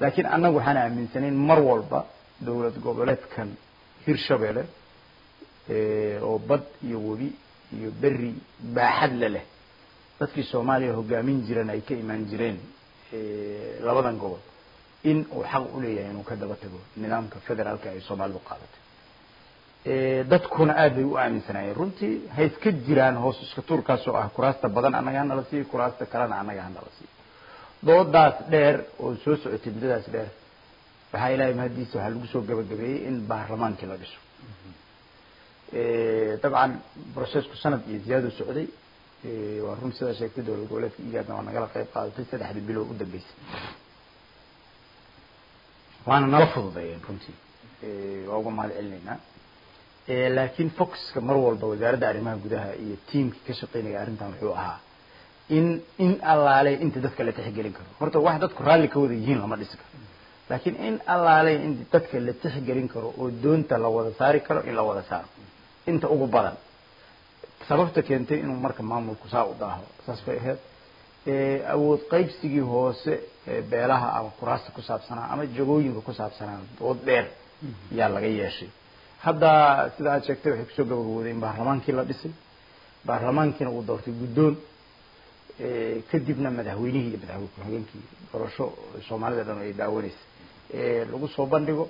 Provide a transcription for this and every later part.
laakiin annagu waxaan aaminsanayn mar walba dowlad goboleedkan hirshabeelle oo bad iyo webi iyo beri baaxad le leh dadkii soomaaliya hogaamin jiran ay ka imaan jireen labadan gobol in uu xaq u leeyahay inuu ka daba tago nidaamka federaalka ay soomaalidu qaadatay dadkuna aad bay u aaminsanaayeen runtii ha iska jiraan hoos iska tuurkaas oo ah kuraasta badan annaga hanala siiyo kuraasta kalena annaga hanala siiyo doodaas dheer oo soo socotay muddadaas dheer waxaa ilaahay mahadiisa waxaa lagu soo gabagabeeyey in baarlamaankii la dhiso dabcan processku sanad iyo ziyaado socday waa run sidaa sheegtay dowlad goboleedka igaadna waa nagala qayb qaadatay saddexdii bilood u dambeysay waana nala fududeeyeen runtii waa uga mahad celinaynaa laakiin focuska mar walba wasaaradda arrimaha gudaha iyo tiamkii ka shaqeynaya arrintan wuxuu ahaa in in allaale inta dadka la tixgelin karo horta wax dadku raalli ka wada yihiin lama dhisi karo laakiin in allaale in dadka la tixgelin karo oo doonta la wada saari karo in la wada saaro inta ugu badan sababta keentay inuu marka maamulku saa u daaho saas bay ahayd awood qaybsigii hoose beelaha ama kuraasta ku saabsanaa ama jagooyinka ku saabsanaa dood dheer yaa laga yeeshay hadda sida aad sheegtay waxay kusoo gabagabooday in baarlamaankii la dhisay baarlamaankiina uu doortay guddoon kadibna madaxweynihii iyo madaxweyne ku-xigeenkii doorasho soomaalida dhan ay daawanaysa lagu soo bandhigo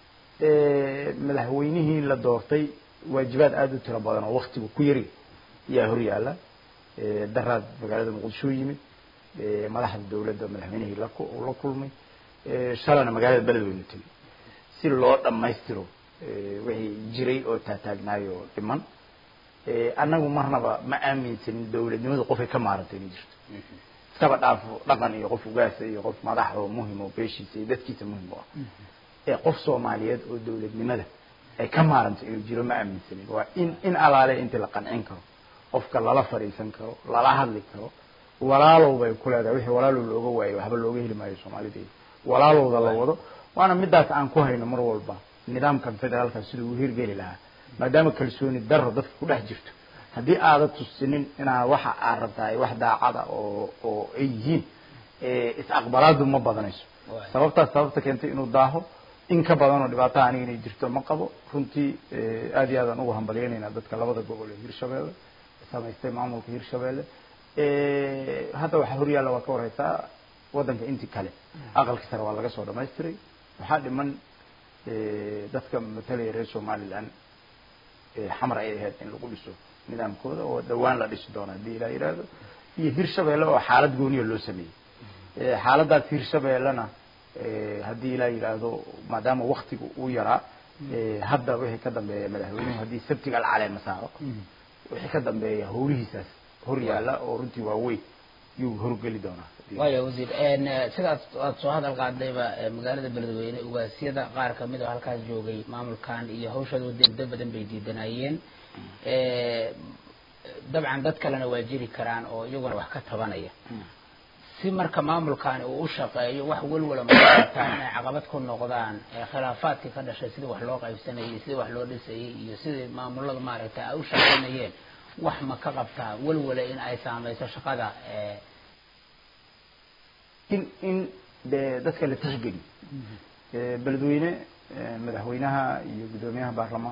madaxweynihii la doortay waajibaad aada u tiro badan oo waktigu ku yari yaa hor yaalla daraad magaalada muqdisho yimid madaxda dawladda madaxweynihii la la kulmay shalana magaalada beledweyne tegay si loo dhammaystiro wixii jiray oo taataagnaayo dhiman annagu marnaba ma aaminsanin dawladnimadu qofay ka maarantay inay jirto iskaba dhaafo dhaqan iyo qof ugaasa iyo qof madax oo muhim oo beeshiisa iyo dadkiisa muhim u ah ee qof soomaaliyeed oo dawladnimada ay ka maarantay inuu jiro ma aaminsanin waa in in alaale intii la qancin karo qofka lala fadhiisan karo lala hadli karo walaalow bay ku leedahay wixii walaalow looga waayo waxba looga heli maayo soomaalideeda walaalowda la wado waana midaas aan ku hayno mar walba nidaamkan federaalka siduu u hirgeli lahaa maadaama kalsooni daro dadka ku dhex jirto haddii aada tusinin inaa waxa aad rabtaa wax daacada oo oo ay yihiin is-aqbalaadu ma badanayso sababtaas sababta keentay inuu daaho in ka badan oo dhibaataa aniga inay jirto ma qabo runtii aad iyo aadaan ugu hambalyaynayna dadka labada gobol ee hirshabeelle samaystay maamulka hirshabeelle hadda waxaa horyaalla waa ka warhaysaa waddanka intii kale aqalka sare waa laga soo dhamaystiray waxaa dhiman dadka matalaya reer somaliland xamar ay ahayd in lagu dhiso nidaamkooda oo dhawaan la dhisi doono haddii ilaa yidhaahdo iyo hirshabeelle oo xaalad gooniya loo sameeyey xaaladdaas hirshabeellena haddii ilaa yidhaahdo maadaama waktiga uu yaraa hadda wixii ka dambeeya madaxweynuhu haddii sabtiga alcaleema saaro wixii ka dambeeya howlihiisaas hor yaalla oo runtii waa weyn yuu horgeli doonaa waayo wasiir sidaas aad soo hadal qaadayba magaalada beledweyne ugaasyada qaar kamid oo halkaas joogay maamulkan iyo hawshooda wadda badan bay diidanayeen dabcan dad kalena waa jiri karaan oo iyaguna wax ka tabanaya si marka maamulkani uu u shaqeeyo wax welwala mataa inay caqabad ku noqdaan khilaafaadkii ka dhashay sidii wax loo qaybsanayay sidii wax loo dhisayay iyo sidii maamulada maaragtay ay u shaqaynayeen wax ma ka qabtaa welwala in ay saamayso shaqada in in de dadka la tixgeliyo beledweyne madaxweynaha iyo guddoomiyaha baarlamaan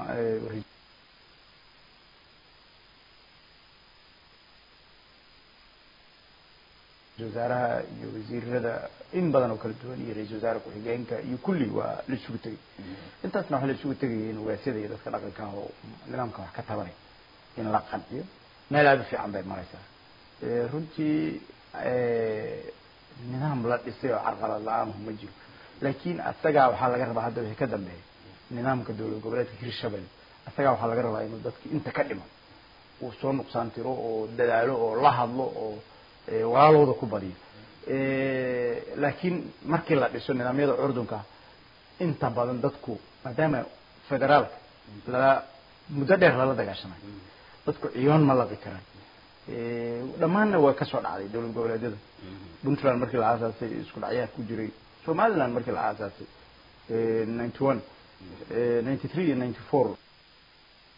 wasaaraha iyo wasiirada in badan oo kala duwan iyo ra-isul wasaare ku-xigeenka iyo kulli waa la isugu tegay intaasna waxaa la isugu tegaya in ugaasyada iyo dadka dhaqanka ah oo nidaamka wax ka tabanay in la qanciyo meel aada u fiican bay maraysaa runtii nidaam la dhisay oo carqalad la-aanhu ma jiro laakiin asagaa waxaa laga rabaa hadda wixii ka dambeeya nidaamka dowlad goboleedka hirshabelle asagaa waxaa laga rabaa inuu dadki inta ka dhiman uu soo nuqsaan tiro oo dadaalo oo la hadlo oo walaalooda ku badiyo laakiin markii la dhiso nidaamyada curdunka inta badan dadku maadaama federaalka lala muddo dheer lala dagaashanayo dadku ciyoon ma laqi karaan dhammaanna waa kasoo dhacday dowlad goboleedyada puntland markii la aasaasay isku dhacyaha ku jiray somaliland markii la aasaasay ninety one ninety three iyo ninety four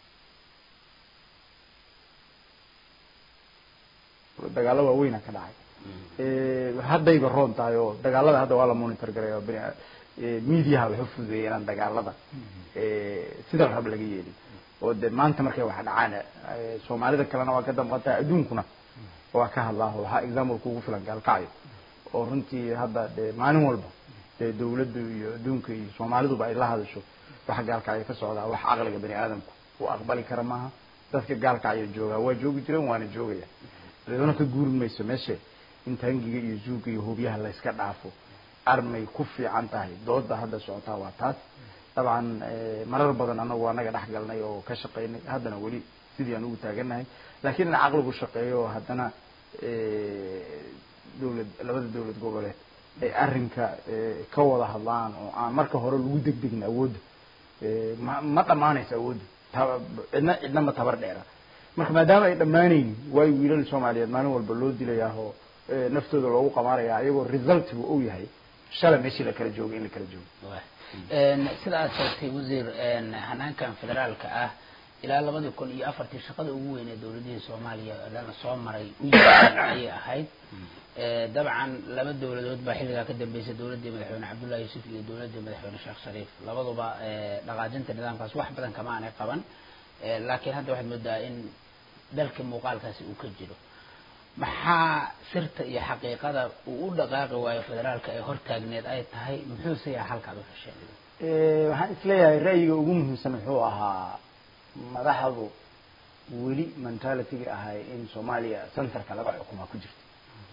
dagaalo waaweyna ka dhacay haddayba roon tahay oo dagaalada hadda waa la monitor garay oo bini mediaha waxu fududeeyay inaan dagaalada sida la rab laga yeelin oo de maanta markay wax dhacaan soomaalida kalena waa ka damqataa adduunkuna waa ka hadlaa waxaa exampleka ugu filan gaalkacyo oo runtii hadda de maalin walba dee dawladdu iyo adduunka iyo soomaaliduba ay la hadasho waxa gaalkacyo ka socdaa wax caqliga bani aadamku uu aqbali kara maaha dadka gaalkacyo joogaa waa joogi jireen waana joogaya ciduna ka guuri mayso meeshe in tangiga iyo zuuga iyo hubyaha layska dhaafo armay ku fiican tahay dooda hadda socotaa waa taas dabcan marar badan anagu anaga dhex galnay oo ka shaqaynay haddana weli sidii aan ugu taaganahay lakiin in caqligu shaqeeyo oo haddana dawlad labada dawlad goboleed ay arrinka ka wada hadlaan oo aan marka hore lagu degdegin awoodda ma ma dhamaanayso awoodda cidna cidna ma tabar dheera marka maadaama ay dhammaanaynin waayo wiilal soomaaliyeed maalin walba loo dilayaa oo naftooda loogu qamaaraya ayagoo resultigu uu yahay shalay meeshii la kala joogo in la kala joogo sida aad sheegtay wasiir hanaankan federaalka ah ilaa labadii kun iyo afartii shaqada ugu weyn ee dawladihii soomaaliya oo dhan soo maray u yimaadeen ayay ahayd dabcan laba dawladood baa xilligaa ka dambeysay dawladdii madaxweyne cabdullahi yuusuf iyo dawladdii madaxweyne sheekh shariif labaduba dhaqaajinta nidaamkaas wax badan kama aanay qaban laakiin hadda waxaad moodaa in dalka muuqaalkaasi uu ka jiro maxaa sirta iyo xaqiiqada uu u dhaqaaqi waayo federaalka ee hortaagneed ay tahay muxuuse yaha halkaad u hesheen waxaan isleeyahay ra'yiga ugu muhiimsan wuxuu ahaa madaxdu weli mentalityga ahay in soomaaliya centerka laga xukumaa ku jirta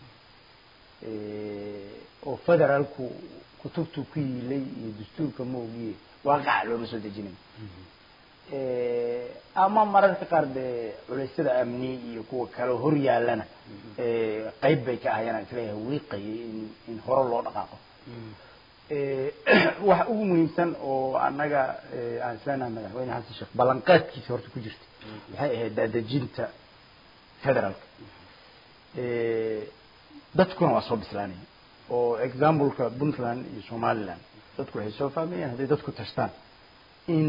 oo federaalku kutubtu ku yiilay iyo dastuurka ma ogiye waaqaca looma soo dejinayo ama mararka qaar dee culeysyada amni iyo kuwa kale hor yaalana qeyb bay ka ahayaan aan isleeyahay wiiqayay in in hore loo dhaqaaqo waxa ugu muhiimsan oo annaga aan isleenahay madaxweyne xasan sheekh ballanqaadkiisa horta ku jirta waxay ahayd daadejinta federaalka dadkuna waa soo bislaanaya oo exampleka puntland iyo somaliland dadku waxay soo fahmayaan hadday dadku tashtaan in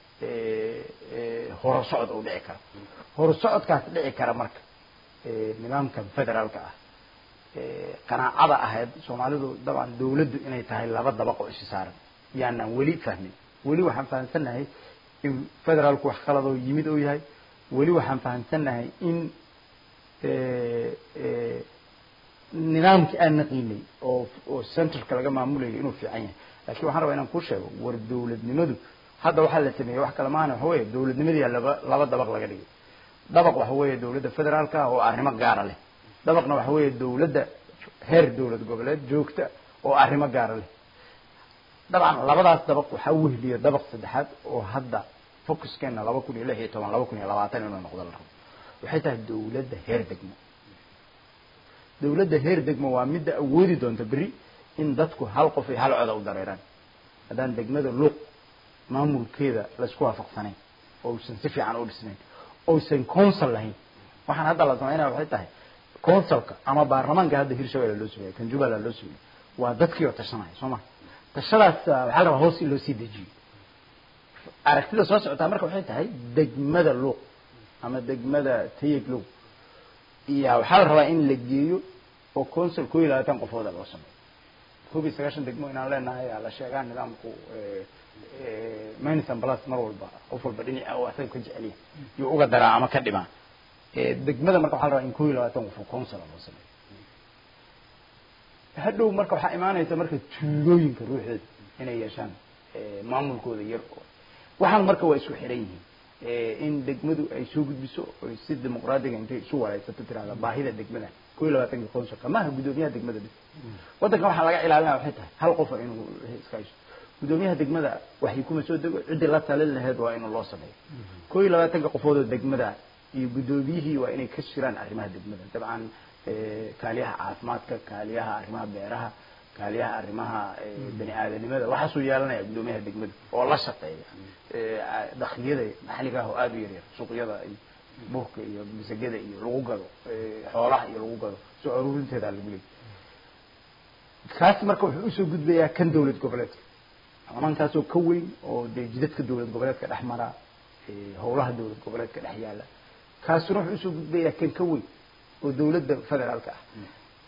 horo socod uu dhici karo horo socodkaas dhici kara marka nidaamkan federaalka ah qanaacada ahayd soomaalidu dabcan dawladdu inay tahay laba dabaq oo isi saaran yaanaan weli fahmin weli waxaan fahamsannahay in federaalku wax qaladoo yimid oo yahay weli waxaan fahamsannahay in nidaamkii aan naqiinay oo oo centerka laga maamulayay inuu fiican yahay laakiin waxaan rabaa inaan kuu sheego war dawladnimadu hadda waxaa la sameeyey wax kale maana waxa weeye dawladnimadii laba laba dabaq laga dhigay dabaq waxa weeye dawladda federaalka ah oo arrimo gaara leh dabaqna waxa weeye dawladda heer dawlad goboleed joogta oo arrimo gaara leh dabcan labadaas dabaq waxaa wehliya dabaq saddexaad oo hadda focuskeena laba kun iyo lix iyo toban laba kun iyo labaatan inuu noqdo la rabo waxay tahay dawladda heer degmo dawladda heer degmo waa midda awoodi doonta berri in dadku hal qof iyo hal coda u dareeraan haddaan degmada luuq maamulkeeda laysku waafaqsanayn ousan si fiican u dhisnayn ousan council lahayn waxaan hadda la samaynaya waxay tahay councilka ama baarlamaanka hadda hirshabelle loo sameeyey kan jubbaland loo sameeyey waa dadkii oo tashanaya soo ma tashadaas waxaa la rabaa hoos in loo sii dejiyo aragtida soo socotaa marka waxay tahay degmada luuq ama degmada tayeg luuq iyo waxaa la rabaa in la geeyo oo council koo iyo labaatan qofooda loo sameeyo koob iyo sagaashan degmo inaan leenahay la sheegaa nidaamku minison plus mar walba qof walba dhinaca oo asaga ka jeceliya iyo uga daraa ama ka dhimaa degmada marka waxaa la rabaa in koo iyo labaatan qof oo council loo sameeyo hadhow marka waxaa imaanaysa marka tuulooyinka ruuxeeda inay yeeshaan maamulkooda yar waxaan marka waa isku xiran yihiin in degmadu ay soo gudbiso oy si dimuqraadiga intay isu wareysato tirahda baahida degmada koo iyo labaatanka consulka maaha guddoomiyaha degmada bis waddankan waxaa laga ilaalinaya waxay tahay hal qofa inuu iska haysto guddoomiyaha degmada waxay kuma soo dego ciddii la talin laheyd waa inuu loo sameeyo koo iyo labaatanka qofoodoo degmada iyo guddoomiyihii waa inay ka shiraan arrimaha degmada dabcan kaaliyaha caafimaadka kaaliyaha arrimaha beeraha kaaliyaha arrimaha bani aadanimada waxaasuu yeelanaya guddoomiyaha degmada oo la shaqeeya dakliyada maxalliga ah oo aada u yaryar suuqyada iyo burka iyo masagada iyo lagu gado xoolaha iyo lagu gado soo aruurinteeda lagu leeyay kaas marka wuxuu usoo gudbayaa kan dawlad goboleedka baarlamaankaasoo ka weyn oo dee jidadka dawlad goboleedka dhex mara howlaha dawlad goboleedka dhex yaala kaasuna wuxuu usoo gudbayaa kan ka weyn oo dawladda federaalka ah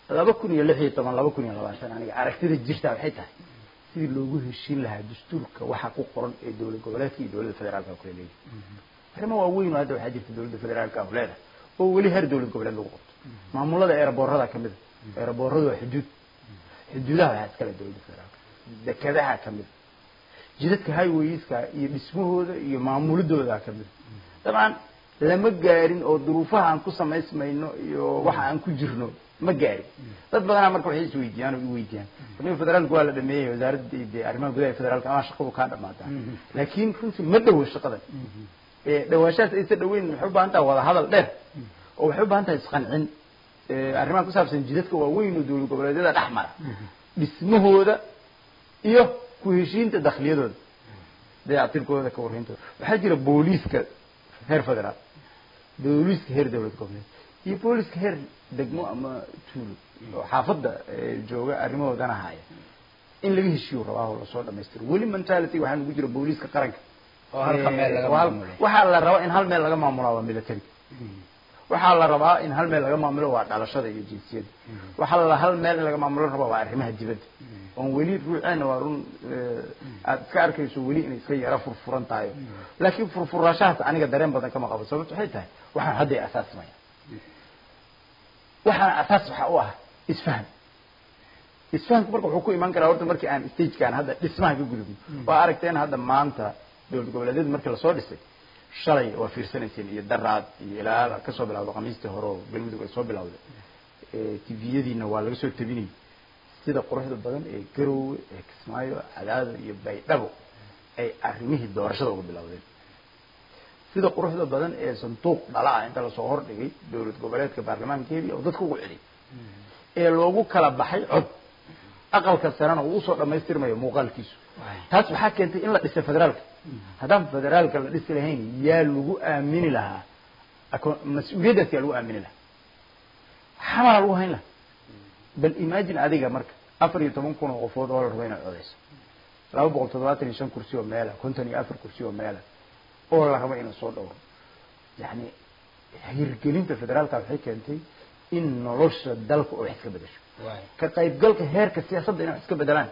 laba kun iyo lix iyo toban laba kun iyo labaatan aniga aragtida jirtaa waxay tahay sidii loogu heshiin lahaa dastuurka waxa ku qoran ee dowlad goboleedka iyo dowladda federaalka kula leeyahay arrimo waaweyn oo hadda waxaa jirta dowladda federaalka ah leedahay oo weli heer dowlad goboleed lagu qabto maamulada eeraboorada kamid a eeraboorada waa xuduud xuduudaha waxaa iskale dowladda federaalka dekadaha kamid jidadka highwayska iyo dhismahooda iyo maamulidooda kamid dabcan lama gaarin oo duruufaha aan ku samaysmayno iyo waxa aan ku jirno ma gaarin dad badanaa marka waxay isweydiiyaan oo iweydiiyaan niga federaalka waa la dhameeyey wasaaradda de arrimaha gudaha federaalka ama shaqadu kaa dhamaataa laakiin runtii ma dhowo shaqadan dhawaashahaas aysa dhaweyn waxay u baahan tahay wada hadal dheer oo waxay u baahan tahay isqancin arrimaha ku saabsan jidadka waaweyn oo dowlad goboleedyada dhex mara dhismahooda iyo ku heshiinta dakhliyadooda dayactirkooda ka warreyntooda waxaa jira booliiska heer federaal booliiska heer dowlad goboleed iyo booliiska heer degmo ama tuulo oo xaafadda jooga arrimahoodana haya in laga heshiiyo rabaa oo lasoo dhamaystiro weli mentality waxaa nagu jira booliiska qaranka oo halka meel laga maamulay waxaa la rabaa in hal meel laga maamulaa waa military waxaa la rabaa in hal meel laga maamulo waa dhalashada iyo jinsiyadda waxaa la hal meel in laga maamulo rabaa waa arrimaha dibadda oon weli ruuceena waa run aada iska arkayso weli inay iska yara furfuran tahay laakiin furfuraashahaas aniga dareen badan kama qabo sababto waxay tahay waxaan hadday asaasmaya waxaana asaas waxaa u ah isfaham isfahamku marka wuxuu ku imaan karaa horta markii aan stagekaan hadda dhismaha ka gudubno waa aragteen hadda maanta dowlad goboleedyada markii lasoo dhisay shalay waa fiirsanayseen iyo daraad iyo ilaa kasoo bilawda khamiistii hore oo galmudug ay soo bilawday tviyadiina waa laga soo tabinayay sida quruxda badan ee garoowe ee kismaayo cadaado iyo baydhabo ay arrimihii doorashada uga bilowdeen sida quruxda badan ee sanduuq dhala ah inta lasoo hordhigay dowlad goboleedka baarlamaankeedii oo dadka ugu celiyay ee loogu kala baxay cod aqalka sarena uu usoo dhamaystirmayo muuqaalkiisu taas waxaa keentay in la dhisay federaalka haddaan federaalka la dhisi lahayn yaa lagu aamini lahaa mas-uuliyaddaas yaa lagu aamini lahaa xamaa lagu hayn lahaa bal imagine adiga marka afar iyo toban kun oo qofood oo la rabo inaad codayso laba boqol toddobaatan iyo shan kursi oo meela konton iyo afar kursi oo meela oo la rabo inuu soo dhowro yani hirgelinta federaalka waxay keentay in nolosha dalka oo wax iska bedesho ka qaybgalka heerka siyaasadda inay wax iska bedelaan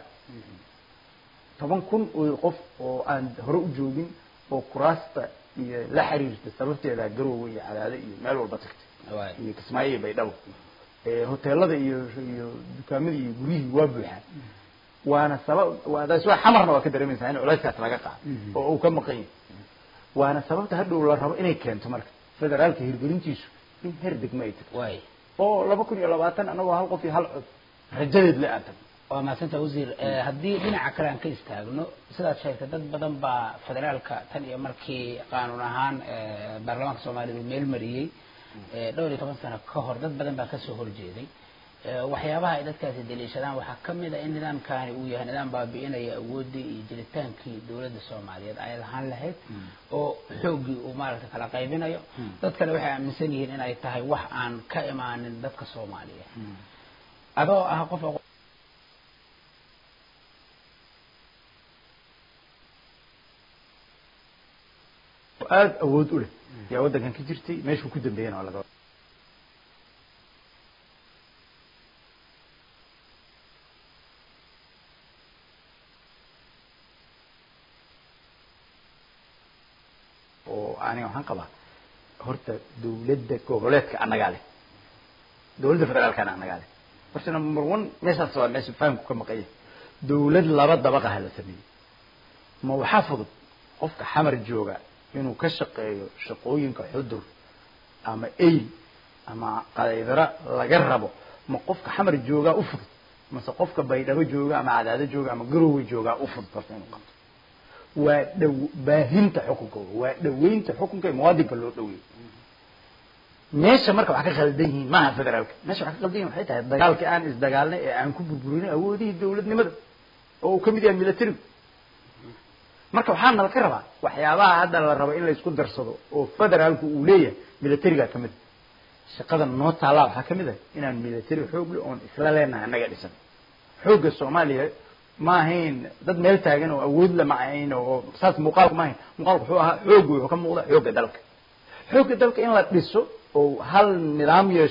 toban kun oo qof oo aan hore u joogin oo kuraasta iyo la xiriirta sababteeda garoowe iyo cadaado iyo meel walba tagtay iyo kismaayo iyo baydhabo hoteelada iyo iyo dukaamadii iyo guryihii waa buuxaan waana sabab taas waa xamarna waa ka dareemaysaa in culayskaas laga qaado oo uu ka maqan yahay waana sababta hadhow la rabo inay keento marka federaalka hirgelintiisu in heer degmo ay tagto oo laba kun iyo labaatan anagoo hal qof iyo hal cod rajadeed le aan tagno waa mahadsanta wasiir haddii dhinaca kale aan ka istaagno sidaad sheegtay dad badan baa federaalka tan iyo markii qaanuun ahaan baarlamaanka soomaalida uu meel mariyey dhowr iyo toban sano ka hor dad badan baa kasoo horjeeday waxyaabaha ay dadkaasi daliishadaan waxaa kamid a in nidaamkani uu yahay nidaam baabi'inaya awoodii iyo jiritaankii dowladda soomaaliyeed ay lahaan lahayd oo xooggii uu maaragta kala qaybinayo dad kale waxay aaminsan yihiin in ay tahay wax aan ka imaanin dadka soomaaliyeed adoo ah qof aada awood u leh yaa waddankan ka jirtay meeshuu ku dambeeyana waa laga oo aniga waxaan qabaa horta dawladda goboleedka annagaa leh dawladda federaalkana annagaa leh horta number one meeshaas waa meesha fahamku ka maqanya dawlad laba dabaqaha la sameeyey ma waxaa fudud qofka xamar jooga inuu ka shaqeeyo shaqooyinka xudur ama eyl ama qadaydara laga rabo ma qofka xamar joogaa u fudud mase qofka baydhabo jooga ama cadaado jooga ama garowe joogaa u fudud horta inuu qabto waa dhow baahinta xukunkooda waa dhaweynta xukunka ee muwaadinka loo dhaweeyo meesha marka wax ka khaldan yihiin maaha federaalka meesha wax ka khaldan yihin waxay tahay dagaalkii aan isdagaalnay ee aan ku burburinay awoodihii dawladnimada oo uu kamid yahay militarigu marka waxaa nala ka rabaa waxyaabaha hadda la rabo in laysku darsado oo federaalku uu leeyahay militariga kamid shaqada noo taallaa waxaa kamid ah inaan military xoogle oon isla leenahay annaga dhisan xoogga soomaaliya ma ahayn dad meel taagan oo awood la ma ahayn oo saas muuqaalku ma ahayn muuqaalku wuxuu ahaa xoog wuxuu ka muuqda xoogga dalka xoogga dalka in la dhiso oo hal nidaam yeesho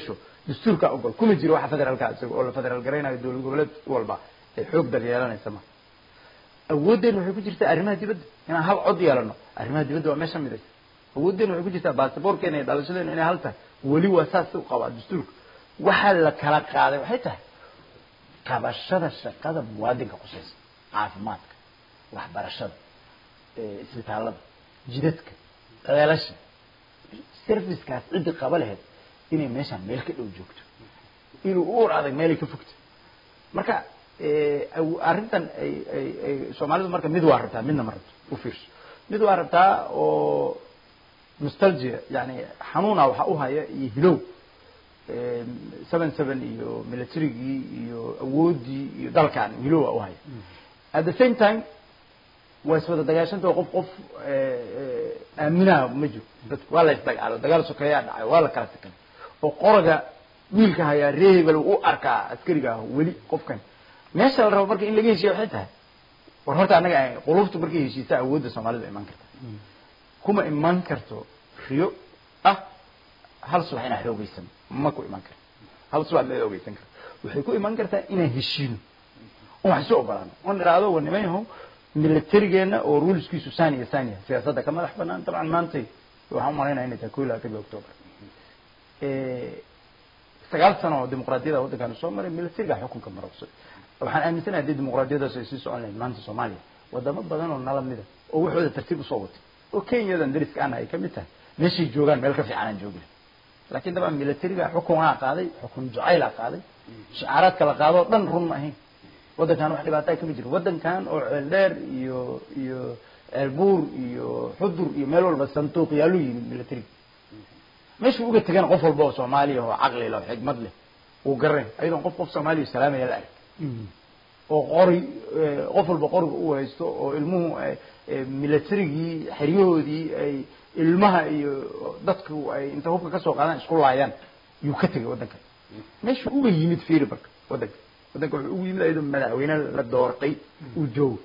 dastuurka ogol kuma jiro waxa federaalka isaga oo la federaal garaynayo dowlad goboleed walba ay xoog dal yeelanaysa ma awooddeena waxay ku jirtaa arrimaha dibadda inaan hal cod yeelano arrimaha dibadda waa meesha midaysa awooddeena waxay ku jirtaa baasaboorkeena iyo dhalashadeena inay hal tahay weli waa saas u qabaa dastuurka waxaa la kala qaaday waxay tahay qabashada shaqada muwaadinka qusaysa caafimaadka waxbarashada isbitaallada jidadka ceelasha servicekaas ciddii qaba lahayd inay meeshaan meel ka dhow joogto inuu u or adag meelay ka fogto marka arrintan ay ay ay soomaalidu marka mid waa rabtaa midna ma rabto u fiirso mid waa rabtaa oo nostalgia yani xanuuna waxa u haya iyo hilow seven seven iyo militarygii iyo awooddii iyo dalkan hilowa u haya at the same time waa iswada dagaashanta qof qof aaminaha ma jiro dadku waa la isdagaalo dagaal sokeeyaa dhacay waa la kala sakanay oo qoraga wiilka hayaa ree hebel u arkaa askariga ah weli qofkan meesha la rabo marka in laga heshiya waxay tahay war horta annaga qulubtu markay heshiisa awoodda soomaalida iman karta kuma iman karto riyo ah hal subax inaa xoogeysan ma ku iman karto hal subax ma xoogeysan karto waxay ku iman kartaa inaan heshiino on wax isu ogolaano on idhaahdo war niman yahow militarigeena oo ruleskiisu saniya saniya siyaasadda ka madax banaan dabcan maantay waxaan umalaynaya inay tahay ko iyo labaatanka october sagaal sano oo dimuqraadiyada waddankaanu soo maray militariga xukunka marogsaday waxaan aaminsanahay haddii dimuqraadiyadaas ay sii socon lahayd maanta soomaaliya wadamo badan oo nala mida oo waxooda tartiib usoo watay oo kenyadan dariska ana ay ka mid tahay meeshay joogaan meel ka fiican aan joogi laakiin dabcan militariga xukunaa qaaday xukun jacaylaa qaaday shicaaraadka la qaado o dhan run ma ahayn waddankan wax dhibaataa kama jiro waddankan oo ceeldheer iyo iyo ceelbuur iyo xudur iyo meel walba sanduuq yaaluu yimid militariga meeshuu uga tegana qof walba oo soomaaliya oo caqli leh oo xigmad leh uu garan ayadoon qof qof soomaaliya salaamaya la arag oo qori qof walba qoriga u haysto oo ilmuhu militarigii xeryahoodii ay ilmaha iyo dadku ay inta hubka kasoo qaadaan isku laayaan yuu ka tegay waddankan meeshuu uga yimid fiiri marka waddanka waddanka wuxuu ugu yimid ayadoo madaxweyne la doortay uu joogo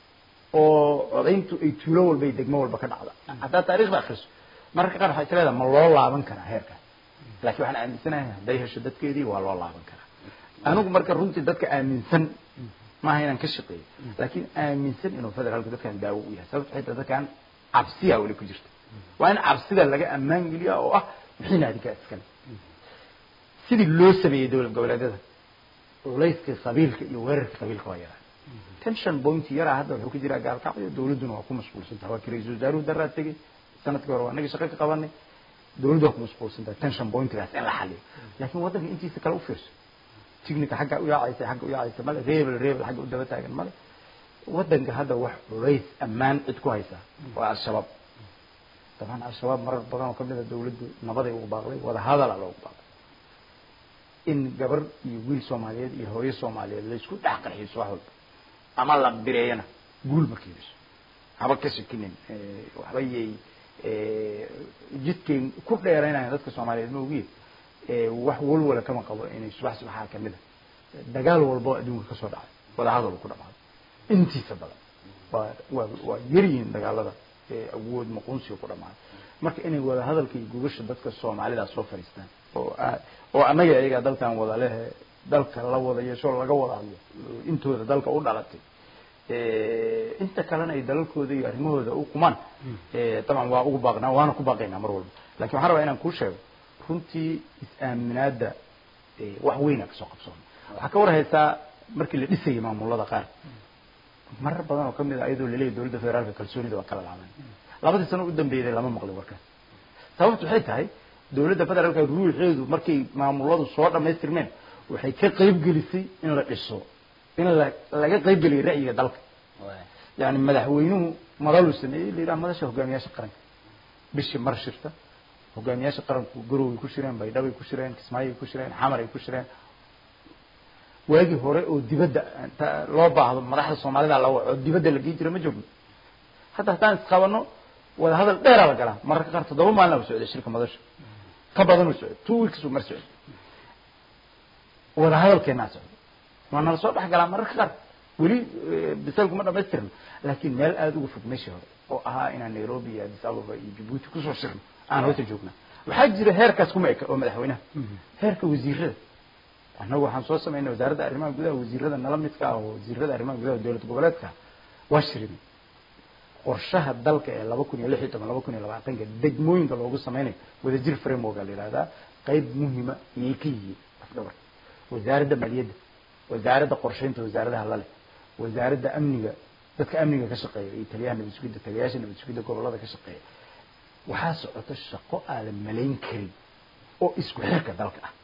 oo codayntu ay tuulo walba iyo degmo walba ka dhacda haddaa taarikhda akriso mararka qaar waxay isleedahay ma loo laaban karaa heerkaas laakiin waxaan aaminsanahay hadday hesho dadkeedii waa loo laaban karaa anigu marka runtii dadka aaminsan maaha inaan ka shaqeeyo laakiin aaminsan inuu federaalku dadkan daawo u yahay sababto xitaa dadkan cabsiyaa weli ku jirta waa in cabsida laga ammaan geliya oo ah wixiina adinkaa iskale sidii loo sameeyey dowlad goboleedyada culayska qabiilka iyo weerarka qabiilka waa yaraa tension point yaraa hadda wuxuu ka jiraa gaalkacyo dowladduna waa ku mashquulsan tahay waa kii ra-iisul wasaaruhu daraa tegey sanadkii hore waa naga shaqo ka qabanay dowladdu waa ku mashquulsan tahay tension pointgaas in la xaliyo laakiin waddanka intiisa kale u fiirso tignika xagga u yaacaysa xagga u yaacaysa male reebel reebel xagga u daba taagan male waddanka hadda wax culays ammaan cid ku haysaa waa al-shabaab dabcan al-shabaab marar badan oo kamid a dowladdu nabaday ugu baaqday wada hadala loogu baaqday in gabar iyo wiil soomaaliyeed iyo hooyo soomaaliyeed laysku dhex qarxiyo subax walba ama la bireeyana guul ma keenayso haba ka shakinin waxba yay jidkay ku dheeraynayan dadka soomaaliyeed ma ogiye wax walwala kama qabo inay subax subaxaa kamid a dagaal walba oo adduunka kasoo dhacay wada hadal ku dhamaaday intiisa badan waa waa waa yaryihiin dagaalada awood maqunsiga ku dhamaaday marka inay wada hadalka iyo gugasha dadka soomaalidaa soo fadhiistaan oo oo annaga iyaga dalkan wada lehe dalka la wada yeesho laga wada hadlo intooda dalka u dhalatay inta kalena ay dalalkooda iyo arrimahooda u qumaan dabcan waa ugu baaqnaa waana ku baaqaynaa mar walba lakin waxaan rabaa inaan kuu sheego runtii is-aaminaadda wax weyna kasoo qabsoona waxaa ka war haysaa markii la dhisayay maamulada qaar marar badan oo kamid a ayadoo laleeyahy dowladda federaalka kalsoonida waa kala laaban labadii sano u dambeeyday lama maqlin warkaas sababtu waxay tahay dowladda federaalka ruuxeedu markay maamuladu soo dhamaystirmeen waxay ka qayb gelisay in la dhiso in la laga qayb geliyo ra'yiga dalka yani madaxweynuhu madaluu sameeyey la yidhaha madasha hogaamiyaasha qaranka bishii mar shirta hogaamiyaasha qaranku garoway ku shireen baydhabay ku shireen kismaayay ku shireen xamar ay ku shireen waagii hore oo dibadda loo baahdo madaxda soomaalida la waco oo dibadda la gei jira ma joogno hadda haddaan isqabano wada hadal dheeraa la galaa mararka qaar toddoba maalina u socday shirka madasha ka badan u socday two weeks uu mar socday wada hadalkeenaa socday waa nala soo dhex galaa mararka qaar weli bisalku ma dhamaystirno laakiin meel aada uga fog meeshii hore oo ahaa inaan nairobi iyo addis ababa iyo jabuuti kusoo shirno aan hoota joognaa waxaa jira heerkaas kuma eka oo madaxweynaha heerka wasiirada annagu waxaan soo samaynay wasaaradda arrimaha gudaha wasiirada nala midka ah oo wasiirada arrimaha gudaha dowlad goboleedka waa shirinay qorshaha dalka ee laba kun iyo lix iyo toban laba kun iyo labaatanka degmooyinka loogu sameynayo wadajir framework la yihahdaa qayb muhima iyay ka yihiin afdhabar wasaaradda maaliyadda wasaaradda qorsheynta wasaaradaha lale wasaaradda amniga dadka amniga ka shaqeeya iyo taliyaha nabad sugidda taliyayaasha nabad sugidda gobolada ka shaqeeya waxaa socota shaqo aadan malayn karin oo isku xirka dalka ah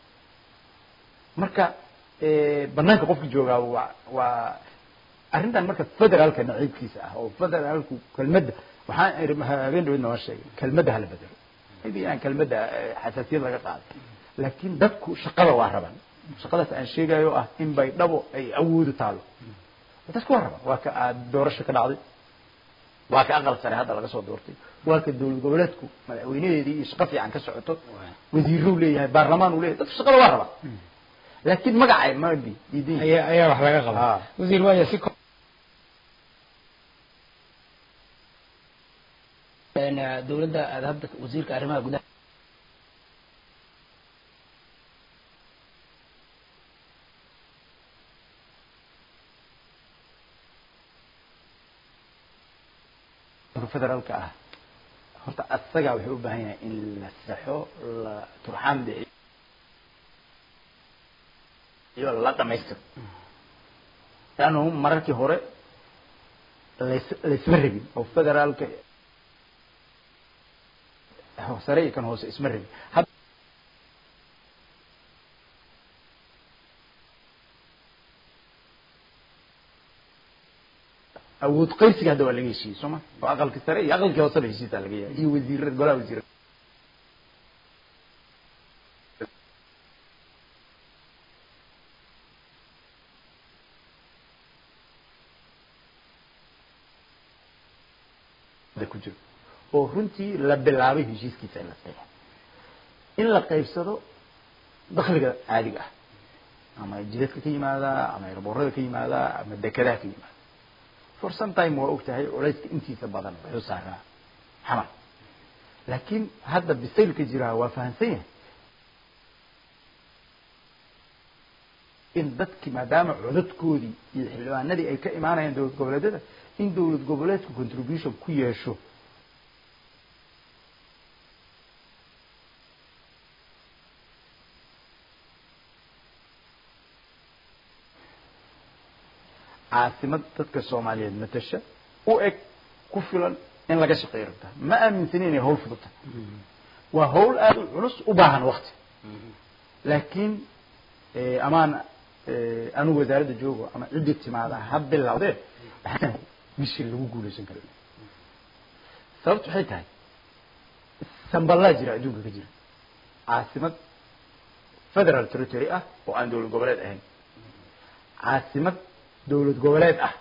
marka banaanka qofka joogaa waa waa arrintan marka federaalka naciibkiisa ah oo federaalku kelmadda waxaan iri habeen dhaweed noo sheegay kelmadda hala bedelo maybe aan kelmadda xasaasiyad laga qaaday laakiin dadku shaqada waa raban shaqadaas aan sheegayo ah in bay dhabo ay awoodu taalo dadku waa raban waa ka aad doorasho ka dhacday waa ka aqal sare hadda laga soo doortay waa ka dowlad goboleedku madaxweynaheedii iyo shaqo fiican ka socoto wasiiruu leeyahay baarlamaan uu leeyahay dadku shaqada waa rabaa laakiin magacay ma di diidan yihiin. ayaa ayaa wax laga qabaa Ah. wasiir waaya si ko- Een, eh, dowladda aad hadda wasiirka arrimaha gudaha federaalka ah horta asagaa wuxuu u baahan yahay in la saxo la turxaan bixiyo iyo la dhamaystiro laannu mararkii hore lays laysma rabin oo federaalka sare iyo kan hoose isma rabin had awood qaybsiga hadda waa laga heshiiyey soo ma oo aqalka sare iyo aqalkii hooseba heshiisaa laga yahay iyo wasiirada golaha wasiirada ku jiro oo runtii la bilaabay heshiiskiisa in la saxo in la qaybsado dakhliga caadiga ah ama jidadka ka yimaada ama airboorada ka yimaada ama dekedaha ka yimaada for some time waa og tahay culayska intiisa badan wuxuu saaraa xamar laakiin hadda bisaylka jiraa waa fahamsan yahay in dadkii maadaama codadkoodii iyo xildhibaanadii ay ka imaanayaan dowlad goboleedyada in dowlad goboleedku contribution ku yeesho caasimad dadka soomaaliyeed matasha u eg ku filan in laga shaqeeyo rabtaa ma aaminsani inay hawl fudud tahay waa hawl aada u culus u baahan wakti laakiin amaan anigu wasaaradda joogo ama ciddii timaada ha bilowdee waxaan bishii lagu guulaysan kara sababtu waxay tahay samballaa jira adduunka ka jira caasimad federal territory ah oo aan dowlad goboleed ahayn caasimad dowlad goboleed ah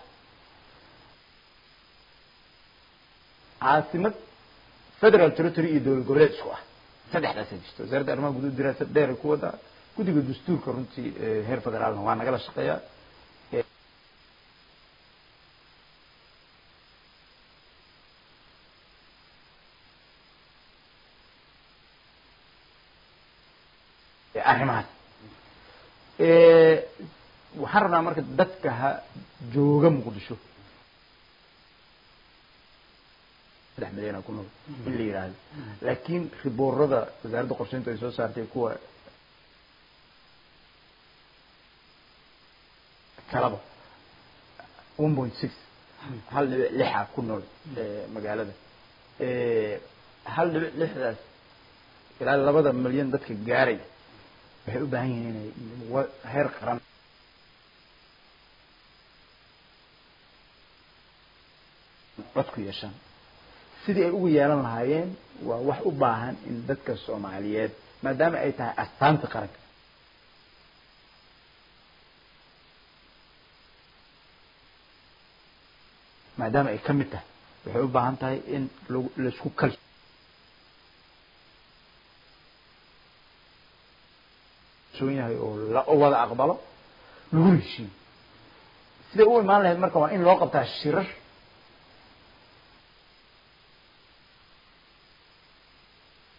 caasimad federal territory iyo dowlad goboleed isku ah saddexdaasa jirto wasaaradda arrimaha guduud diraasad dheer ay ku wadaa guddiga dastuurka runtii heer federaalna waa nagala shaqeeyaa arrimahaas waxaan rabnaa marka dadka ha jooga muqdisho saddex milyan ku nool in la yidhaahdo laakiin riboorada wasaaradda qorsheynta ay soo saartay kuwa kalaba one point six hal dhibic lixa ku nool magaalada hal dhibic lixdaas ilaa labada milyan dadka gaaraya waxay u baahan yihiin inay heer qaran cod ku yeeshaan sidii ay ugu yeelan lahaayeen waa wax u baahan in dadka soomaaliyeed maadaama ay tahay astaanta qaranka maadaama ay ka mid tahay waxay u baahan tahay in laisku kal yahay oo la wada aqbalo lagu heshiiyo siday u imaan lahayd marka waa in loo qabtaa shirar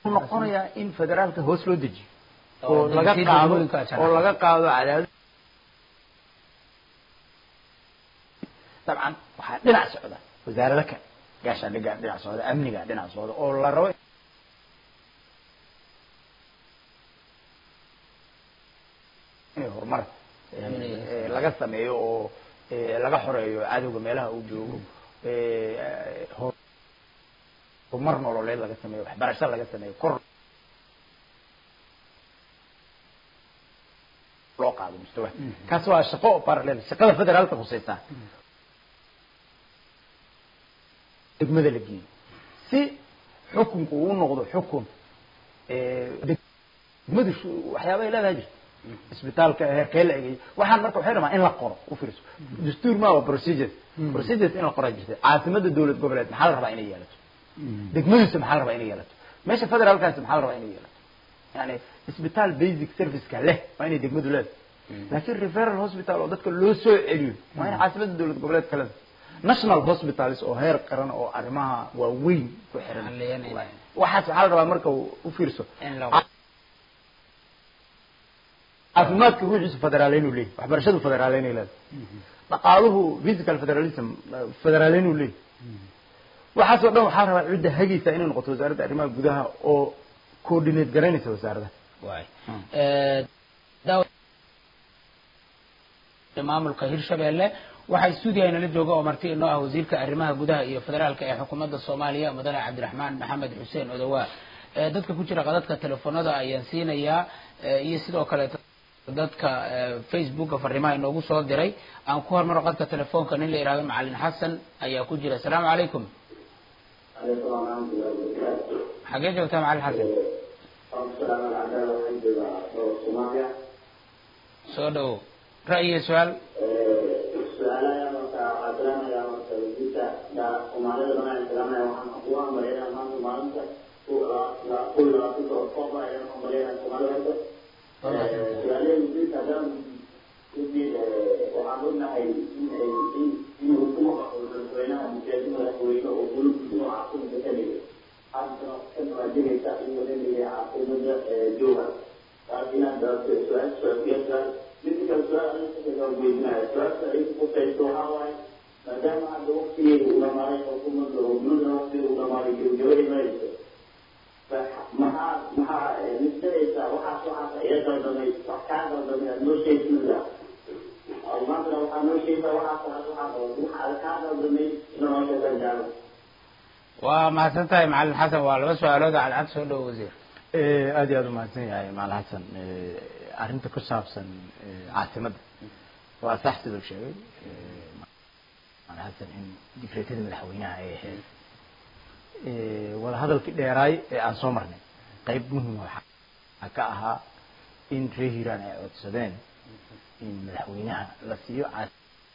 wuxuu noqonayaa in federaalka hoos loo dejiyo Oo oo laga degsiin qaado degmooyinka shanaad. oo laga qaado cadaadis dabcan waxaa dhinac socda wasaarada kale gaashaandhigaa dhinac socda amnigaa dhinac socda oo la rabo inay horumar eh, Amniga. eh, laga sameeyo oo eh, laga xoreeyo cadowga meelaha uu joogo eh, hor- horumar nololeed laga sameeyo waxbarasho laga sameeyo kor loo qaado mustawa kaas waa shaqo parallel shaqada federaalka khusaysaa degmada la geeyo si xukunku uu noqdo xukun eh, degmadu shu- waxyaaba ay leedahay jirta isbitaalka heerkee la egeeyo waxaan marka waxay rabaa in la qoro u fiirso dastuur ma waa procedures procedures in la qoraa jirta caasimada dowlad goboleed maxaa la rabaa inay yeelato degmadiisa maxaa la rabaa inay yeelato meesha federaalkaasi maxaa la rabaa inay yeelato yani isbitaal basic serviceka leh waa inay degmadu leedahay laakiin referal hospital oo dadka loo soo celiyo waa in caasimada dowlad goboleed kale national hospitals oo heer qaran oo arrimaha waaweyn ku xiran Xalliyanaya. waxaas waxaa la rabaa marka uu u fiirso in la caafimaadka ruuxiisu federaaleyn uu leeyahy waxbarashadu federaaleyn ay leedahay dhaqaaluhu physical federalism eh, federaaleyn uu leeyahy waxaasoo dhan waxaa la rabaa cidda hagaysa inay noqoto wasaaradda arrimaha gudaha oo coordinate garaynaysa wasaaradaha waay Eh, daaw- maamulka hirshabelle waxaa stuudiga inala jooga oo marti inoo ah wasiirka arrimaha gudaha iyo federaalka ee xukuumadda soomaaliya mudane cabdiraxmaan maxamed xuseen odawaa Eh, dadka ku jira qadadka telefoonada ayaan siinayaa eh, iyo sidoo kale dadka eh, facebooka fariimaha inoogu soo diray aan ku hormaro qadka telefoonka nin la yidhahdo macalin xasan ayaa ku jira asalaamu calaykum xagee joogtaa macalin xasan soo dhawow ra'yi iyo su-aal maadaama hadda waqtigeedu uu dhamaaday xukuumadda oo dowladda waqtigeedu uu dhamaaday gebagabadii marayso maxaa maxaa nisdadaysaa waxaas waxaas iga daldamay wax kaa daldamay aad noo sheegsiisaa maantana waxaa noo sheegtaa waxaas waxaas waxaa waxa kaa daldamay inoo sheegan jaalo waa mahadsan tahay macalin xasan waa laba su-aalood cadcad soo dhawo wasiir Eh, aad iyo aad umahadsan yahay maal xasan Eh, arrinta ku saabsan eh, caasimadda waa sax siduu sheegay Eh, maal xasan in dikreetada madaxweynaha ay ahayd Eh, wadahadalkii dheeraay ee aan soo marnay qayb muhima waxaa ka ahaa in reer hiiraan ay codsadeen in madaxweynaha la siiyo caas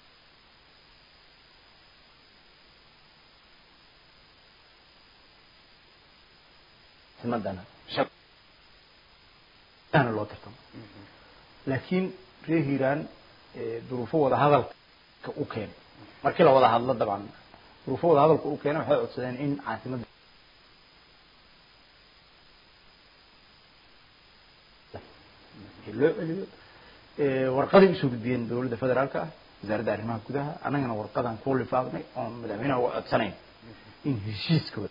caasimadana shaqana loo tartamo laakiin reer hiiraan eh, duruufo wada hadalka u keenay markii la wada hadlo dabcan duruufo wada hadalka u keenay waxay codsadeen in caasimadda loo celiyo Eh, warqaday usoo gudbiyeen dowladda federaalka ah wasaaradda arrimaha gudaha annagana warqadan ku lifaaqnay oon madaxweynaha uga codsanayn in heshiiskooda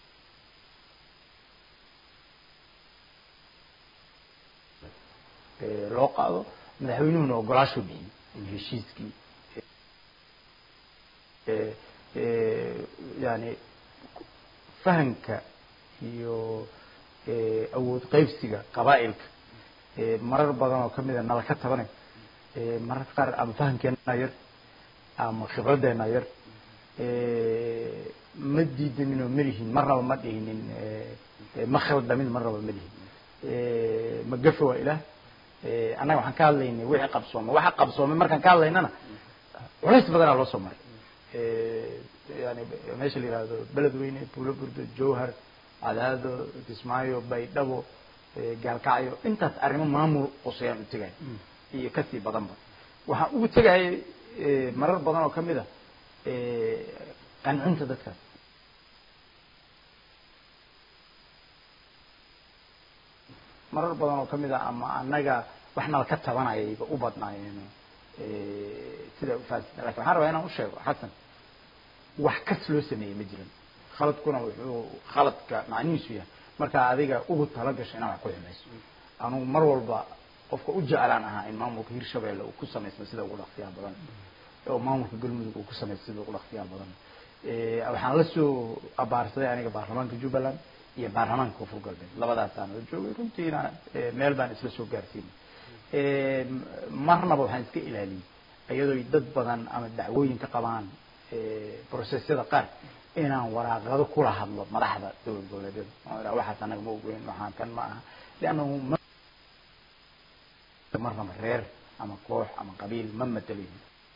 eh, loo qaado madaxweynuhuna ogolaashuu bixiyey in heshiiskii eh, eh, yani fahamka iyo eh, awood qaybsiga qabaa'ilka eh, marar badan oo kamid a nala ka tabanay eh, mararka qaar ama fahamkeena yar ama khibraddeena yar eh, ma diidanin oo ma lihin marnaba ma dhihinin eh, eh, ma khaldamin marnaba ma lihin eh, ma gafe waa ilaah eh, annaga waxaan ka hadlaynay wixii qabsoomay waxa qabsoomay markaan ka hadlaynana culays badanaa loo soo maray Eh, yani meesha la yihahdo beledweyne puulo burdo jowhar cadaado kismaayo baydhabo eh, gaalkacyo intaas arrimo maamul qusayaan u tegaya iyo kasii badanba waxaan ugu tegayay eh, marar badan oo kamid a eh, qancinta dadkaas marar badan oo kamid ah ama annaga wax nala ka tabanayayba u badnaayeen sida ufaasita lakin waxaan rabaa inaan usheego xasan wax kas loo sameeyey ma jirin khaladkuna wuxuu khaladka macnihiisu yahay markaa adiga ugu tala gasho inaan wax ku xumayso anugu mar walba qofka u jeclaan ahaa in maamulka hirshabelle uu ku samaysmo sida ugu dhaqsiyaha badan oo maamulka galmudug uu ku samaysto sida ugu dhaqsiyaha badan waxaan la soo abaarsaday aniga baarlamaanka jubbaland iyo baarlamaanka koonfur galbeed labadaasaan la joogay runtiina meel baan isla soo gaarsiinay marnaba waxaan iska ilaaliyey iyadoo dad badan ama dacwooyin ka qabaan processyada qaar inaan waraaqado kula hadlo madaxda dowlad goboleedyada waxaas anaga ma ogeyn waxaan kan ma aha liannahu marnaba reer ama koox ama qabiil ma matelayin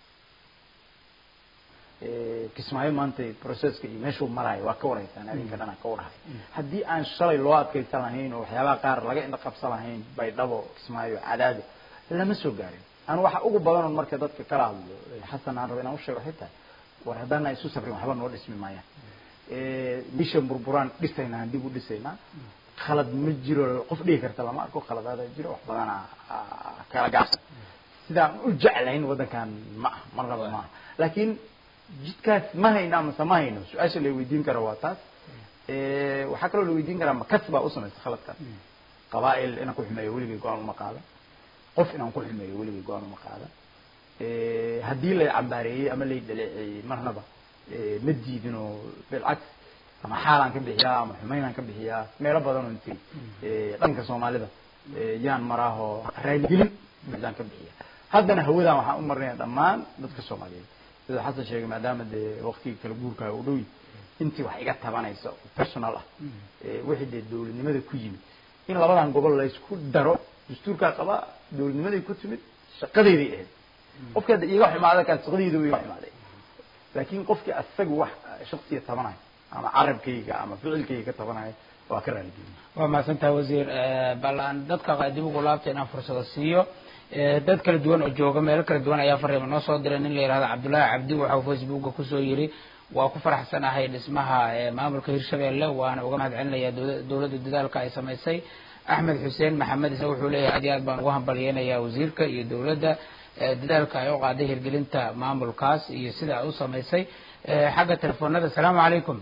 kismaayo maanta processka iyo meeshuu marayo waa ka wareysaan adinka dhan aan ka warhayo haddii aan shalay loo adkaysan lahayn oo waxyaabaha qaar laga indha qabsan lahayn baydhabo kismaayo cadaado lama soo gaarin anu waxa ugu badanoon marka dadka kala hadlo xasan aan raba inaan usheego xitaa war haddaana isu safrin waxba noo dhismi maayaan bisha burburaan dhisaynaa dib u dhisaynaa khalad ma jiro qof dhigi karta lama arko khaladaada jiro wax badana kala gaabsan sidaan u jeclayn waddankan ma ah marnaba ma aha laakiin jidkaas ma hayno amase ma hayno su-aasha la weydiin karo waa taas waxaa kaloo la weydiin karaa makas baa u samaysa khaladkan qabaa'il inaan ku xumeeyo weligay go-aan uma qaada qof inaan ku xumeeyo weligay go-aan uma qaada haddii lay cambaareeyey ama lay dhaleeceeyey marnaba ma diidin oo bilcaks ama xaalaan ka bixiyaa ama xumaynaan ka bixiyaa meelo badan oo inti dhanka soomaalida yaan maraahoo raaligelin buuxdaan ka bixiya haddana hawadaan waxaan u marnaya dhammaan dadka soomaaliyeed sida xasan sheegay maadaama dee waktigii kala guurkaa u dhowi intii wax iga tabanaysa oo personal ah wixii dee dowladnimada ku yimid in labadan gobol laysku daro dastuurkaa qaba dowladnimaday ku timid shaqadeyday ahayd qofkii hadda iga xumaada kaan shaqadeyda iga xumaaday laakiin qofkii asaga wax shaksiya tabanayo ama carabkayga ama ficilkayga ka tabanayo waa ka raaligelin waa mahadsantaha wasiir bal aan dadka dib ugu laabta inaan fursado siiyo dad kala duwan oo jooga meelo kala duwan ayaa fariima noo soo diray nin la yihahdo cabdullaahi cabdi waxau facebooka kusoo yiri waa ku faraxsanahay dhismaha maamulka hirshabelle waana uga mahad celinayaa dowladda dadaalka ay samaysay axmed xuseen maxamed isna wuxuu leeyahay aad iyo aad baan ugu hambalyeynayaa wasiirka iyo dowladda dadaalka ay u qaaday hirgelinta maamulkaas iyo sida ay u samaysay xagga telefoonada asalaamu calaykum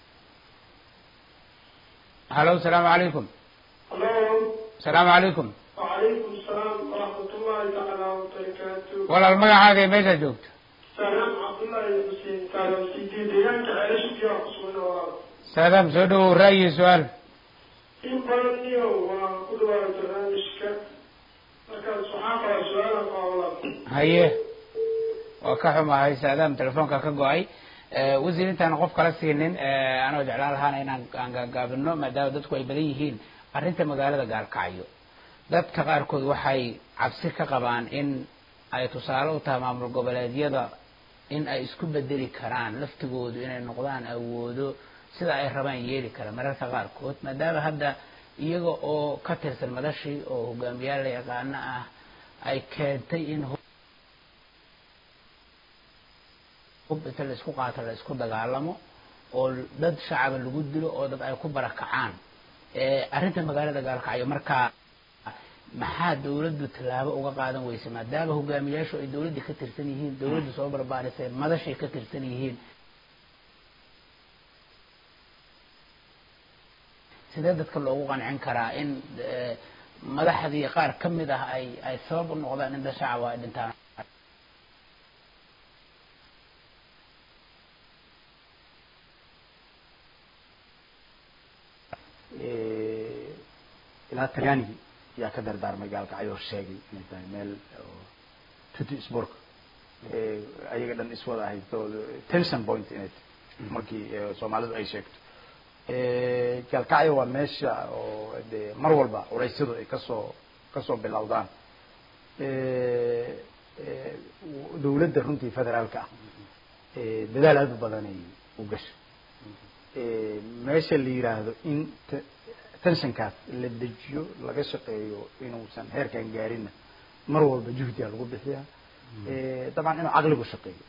halo asalaamu calaykum Hello. asalaamu calaykum وعليكم السلام ورحمة الله تعالى وبركاته. walaal magacaaga iyo meeshaad joogto سلام عبد الله حسين كان سيدي ديانك عيش فيها قصونا ورا. saadaam soo dhawow ra'yi su-aal إن بلني وكل واحد برنامجك. لكن صحافة سؤالا قawlan. haye waa ka xumahay saadaam telefoonka ka go-ay wasiir intaan qof kala siinin anoo jeclaan lahaana inaan aan gaagaabino maadaama dadku ay badan yihiin arrinta magaalada gaalkacyo dadka qaarkood waxay cabsi ka qabaan in ay tusaale u tahay maamul goboleedyada in ay isku bedeli karaan laftigoodu inay noqdaan awoodo sida ay rabaan yeeli kara mararka qaarkood maadaama hadda iyaga oo ka tirsan madashii oo hogaamiyaal la yaqaano ah ay keentay in hub inta la isku qaato la isku dagaalamo oo dad shacaba lagu dilo oo dad ay ku barakacaan arrinta magaalada gaalkacyo markaa maxaa dawladdu tallaabo uga qaadan weyse maadaama hogaamiyaashu ay dawladdii ka tirsan yihiin dawladdu soo barbaarisay madashay ka tirsan yihiin sidee dadka loogu qancin karaa in madaxdii qaar ka mid ah ay ay sabab u noqdaan in dad shacaba ay dhintaan ilaa talyaanigii yaa ka dardaarmay gaalkacyo sheegay inay tahay meel tuti sbork ayaga dhan iswada haysto tension point inay tahay markii soomaalidu ay sheegto gaalkacyo waa meesha oo de mar walba culeysyadu ay kasoo kasoo bilowdaan dawladda runtii federaalka ah dadaal aada u badanay u gashay meesha la yiraahdo in tensionkaas la dejiyo laga shaqeeyo inuusan heerkan gaarinna mar walba juhdiga lagu bixiyaa dabcan inuu caqligu shaqeeyo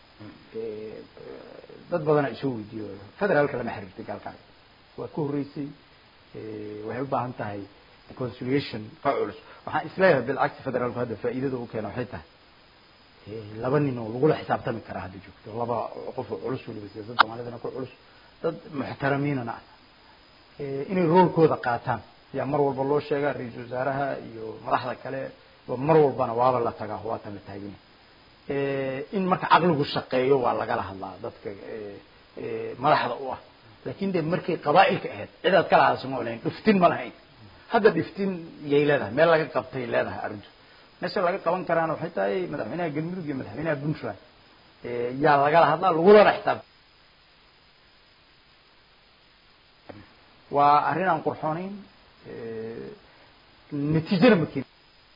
dad badana isoo weydiiyo federaalka lama xiriirtay gaalkacyo waa ka horreysay waxay u baahan tahay conciliation ka culus waxaan isleeyahay bilcagsi federaalku hadda faa'iidada u keena waxay tahay laba nin oo lagula xisaabtami karaa hadda joogto laba qof oo culus weliba siyaasadda soomaalidana ku culus dad muxtaramiinana ah inay roolkooda qaataan yaa mar walba loo sheegaa ra-iisul wasaaraha iyo madaxda kale mar walbana waaba la tagaa waa tama taagina in marka caqligu shaqeeyo waa lagala hadlaa dadka madaxda u ah laakin de markay qabaa'ilka ahayd cidaad kala hadasho ma lahayn dhiftin ma lahayn hadda dhiftin yay leedahay meel laga qabtay leedahay arrintu meesha laga qaban karaana waxay tahay madaxweynaha galmudug iyo madaxweynaha puntland yaa lagala hadlaa lagulana xisaab waa arrin aan qurxoonayn natiijana ma keen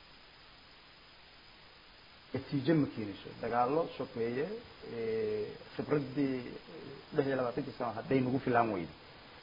natiijo ma keenayso dagaalo sokeeye khibraddii lix iyo labaatankii sano hadday nagu filaan weydo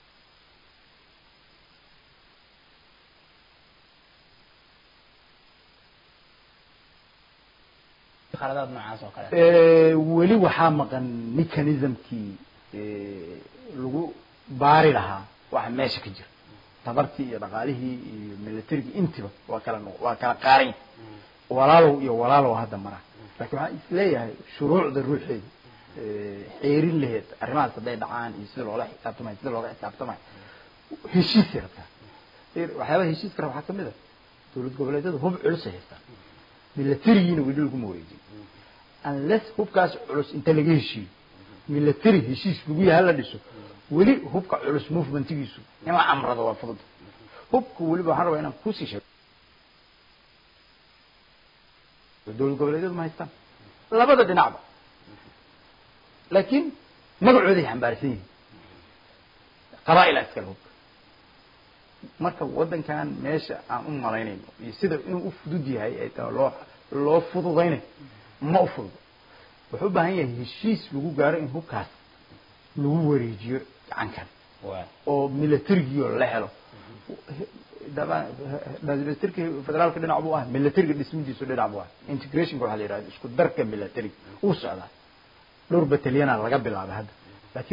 khaladaad noocaas oo kale weli waxaa maqan mechanismkii lagu baari lahaa waxa meesha ka jira tabartii iyo dhaqaalihii iyo militarigii intiba waa kala waa kala qaaran walaalow iyo walaalow hadda mara laakiin waxaan isleeyahay shuruucda ruuxeeda xeerin laheed arrimahaas hadday dhacaan iyo sida loola xisaabtamayo sida looga xisaabtamayo heshiisay rabtaa waxyaabaha heshiiska raba waxaa kamid a dowlad goboleedyada hub culusay haystaan milatarigiina weli laguma wareejin unless hubkaas culus inta laga heshiiyo military heshiis lagu yaha la dhiso weli hubka culus movementigiisu in la amrado waa fudud hubka weliba waxaan rabaa inaan kusii sheego dowlad goboleedyadu ma haystaan labada dhinacba laakiin magacooday xambaarsan yihiin qabaa'ila iskale hubka marka waddankan meesha aan u malaynayno iyo sida inuu u fudud yahay ay tahay loo loo fududaynayo ma u fududo wuxuu u baahan yahay heshiis lagu gaaro in hubkaas lagu wareejiyo gacankan oo militarigii la helo militarki federaalka dhinac buu ah militariga dhismidiisu dhinac buu ah integrationka waxaa la yidhahda isku darka militariga uu socdaa dhowr batalyana laga bilaabay hadda laakiin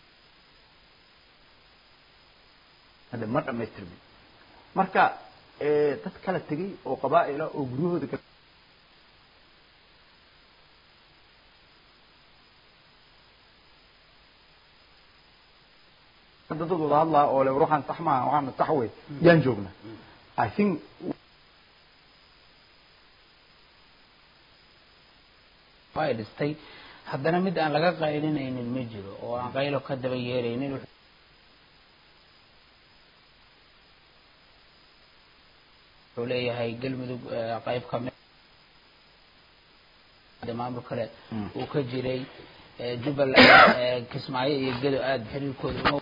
hadda ma dhamaystirmin marka dad kala tegay oo qabaa'ila oo guryahooda dad wada hadlaa oo le ruuxan sax maaha waxaana sax wey yaan joognaa i think way dhistay haddana mid aan laga qaylinaynin ma jiro oo aan qaylo ka daba yeeraynin wuxuu leeyahay galmudug qayb kamid maamul kale uu ka jiray jubbaland kismaayo iyo gedo aada xiriirkooda uma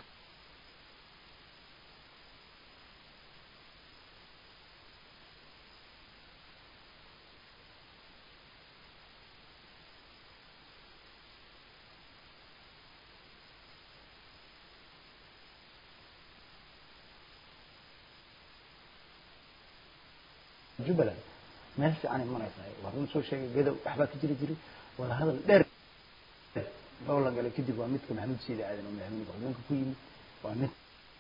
jubbaland meel fiicanay maraysaa waa run soo sheegay gadow waxbaa ka jiri jiray wada hadal dheer loo la galay kadib waa midka maxamuud siidi aadan oo madaxweyne ku-xigeenka ku yimid waa mid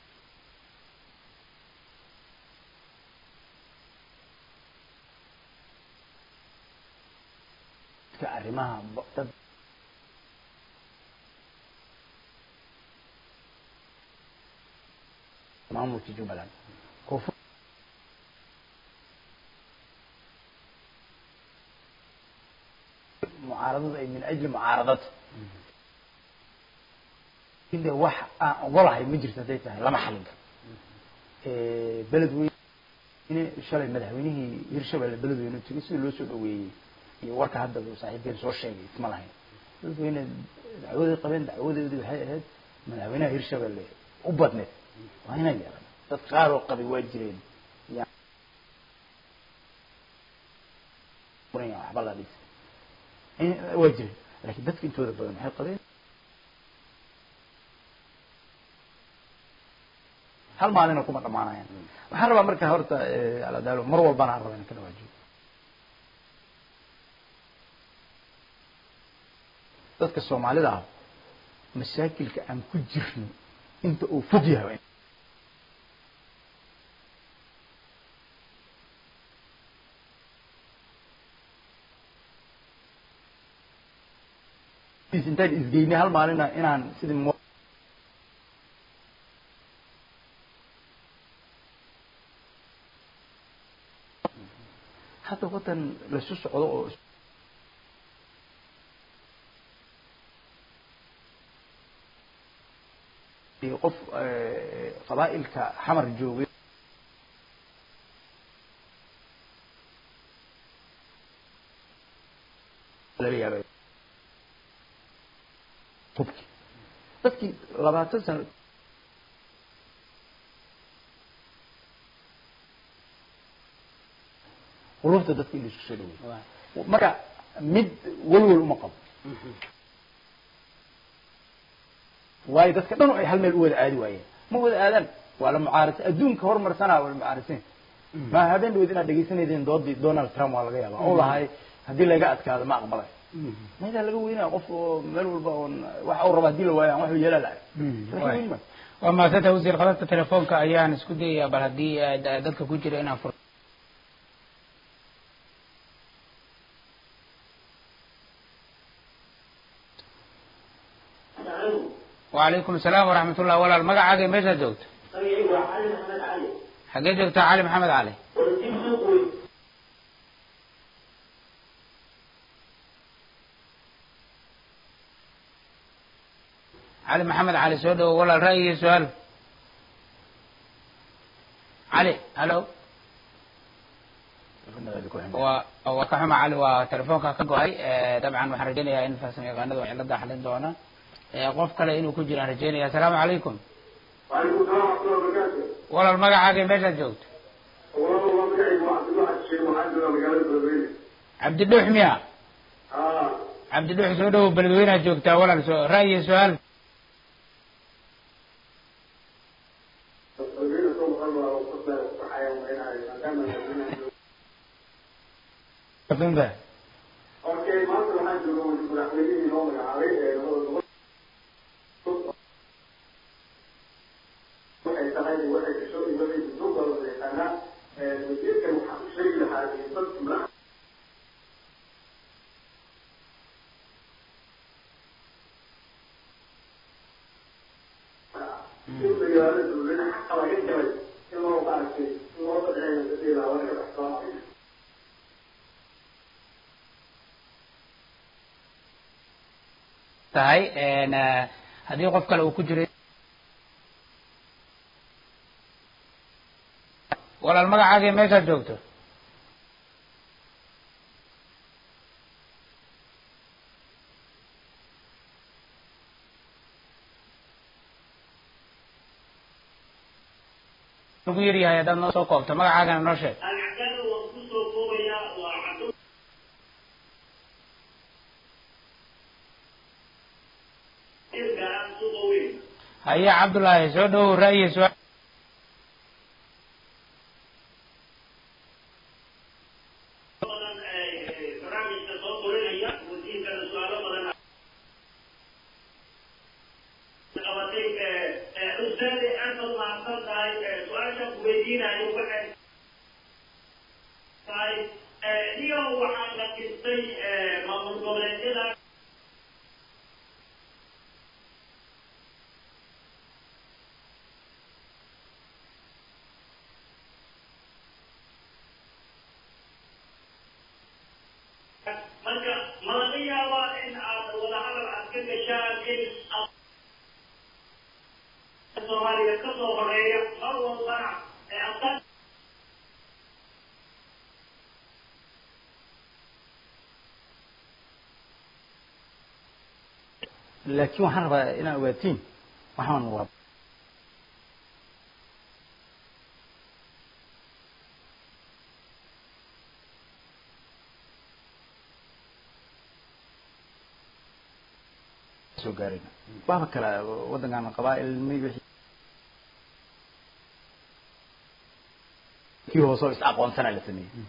midka arrimaha dad maamulka jubbaland koonfur mucaaradada ay min ajli mucaaradat de wax aan ogolahay ma jirto hadday tahay lama xalin karo beled weyne shalay madaxweynihii hirshabelle beled weyne tegay sida loo soo dhaweeyey iyo warka hadda saaxiibkeen soo sheegay isma lahayn beled weyne dacwaday qabeen dacwadeedii waxay ahayd madaxweynaha hirshabelle u badneed waa inay yeelan dad qaar oo qabay waa jireen waxba la dhis waa jireen laakiin dadka intooda badan waxay qabeen hal maalina kuma dhamaanayaan waxaan rabaa marka horta aladaalo mar walbana aan raba inaan ka dhawaajiyo dadka soomaalida ah masaakilka aan ku jirno inta uu fog yahay bis intaan isgeynay hal maalina inaan sidii mu hadda waddan laisu socdo oo iyo qof qabaa'ilka xamar joogay laga yaabay hubki dadkii labaatan sano qulubta dadka in la isku soo dhaweey marka mid walwal uma qabo waayo dadka dhan ay hal meel u wada aadi waayeen ma wada aadaan waa la mucaarasa adduunka horumarsanaa waa la mucaarasan ma habeen dhaweyd inaad dhegaysanaydeen doodii donald trump waa laga yaaba oo lahay haddii laga adkaado ma aqbalay maydaa laga weynaya qof oo meel walba oon waxa uu raba hadii la waayo aan waxu yeela lahay laga weyn maayo waa mahadsanta wasiir khadadka telefoonka ayaan isku dayayaa bal haddii eh, da- dadka ku jira inaan fur وعليكم السلام ورحمة الله walaal magacaaga meeshaad joogto magacaygu waa cali maxamed cali xaggee joogtaa cali maxamed cali wadajiib suuq weyn cali maxamed cali soo dhawo walaal ra'yigii su-aal cali halo waa waa ka xuma cali waa telefoonka ka go-ay Eh, dabcan waxaan rajaynayaa in farsamo yaqaanada waa cilada xalin doona Eh, qof kale inuu ku jiraan rajaynaya asalaamu calaykum وعليكم السلام ورحمة الله وبركاته. walaal magacaaga meeshaad joogto والله والله مقعد واحد واحد شيء معدل مقالة بلوينة. cabdidhuux miya آه. cabdidhuux soo dhawo beledweynaad joogtaa walaal soo ra'yi su-aal بلوينة ثم خلوا وقصة وصحية ومعينة. دائما بلوينة. Fahmta? أوكي ما أنت واحد يقول مداخلين يوم العربية waxay tahay waxay kasoo imanaysa duuba la yaqaanaa wasiirkan waxaa u sheegi lahaa dadka madax in magaalada dowlada xaqa laga galay in loo maaragtay in loo sadceeyo dadii lahaa laga baxsoonayo tahay een, eh, haddii qof kale uu ku jiray walaal magacaaga iyo meeshaad joogto ugu yaryahay haddaad noo soo koobto magacaagana noo sheeg alcadada waan kusoo koobayaa waa cado irka ah suuqa weyn haye cabdullaahi soo dhawow ra'yi su-aal badan ee, barnaamijka soo qorinaya wasiirkana su-aalo badan qabatay ee, ee, ustaade aad baad mahadsan tahay ee, su-aasha ku weydiinayo waxay tahay ee, niyo waxaa la dhistay ee, maamul goboleedyada marka ma laga yaabaa in aad wadahadal aad ka gashaan in aad soomaaliya ka soo horeeya mar walbana ee aad laakiin waxaan rabaa inaan ogaatiin waxaan waa soo gaarayna waaba kala waddankan qabaa'il mi wixii kii hoose oo is aqoonsana la sameeyey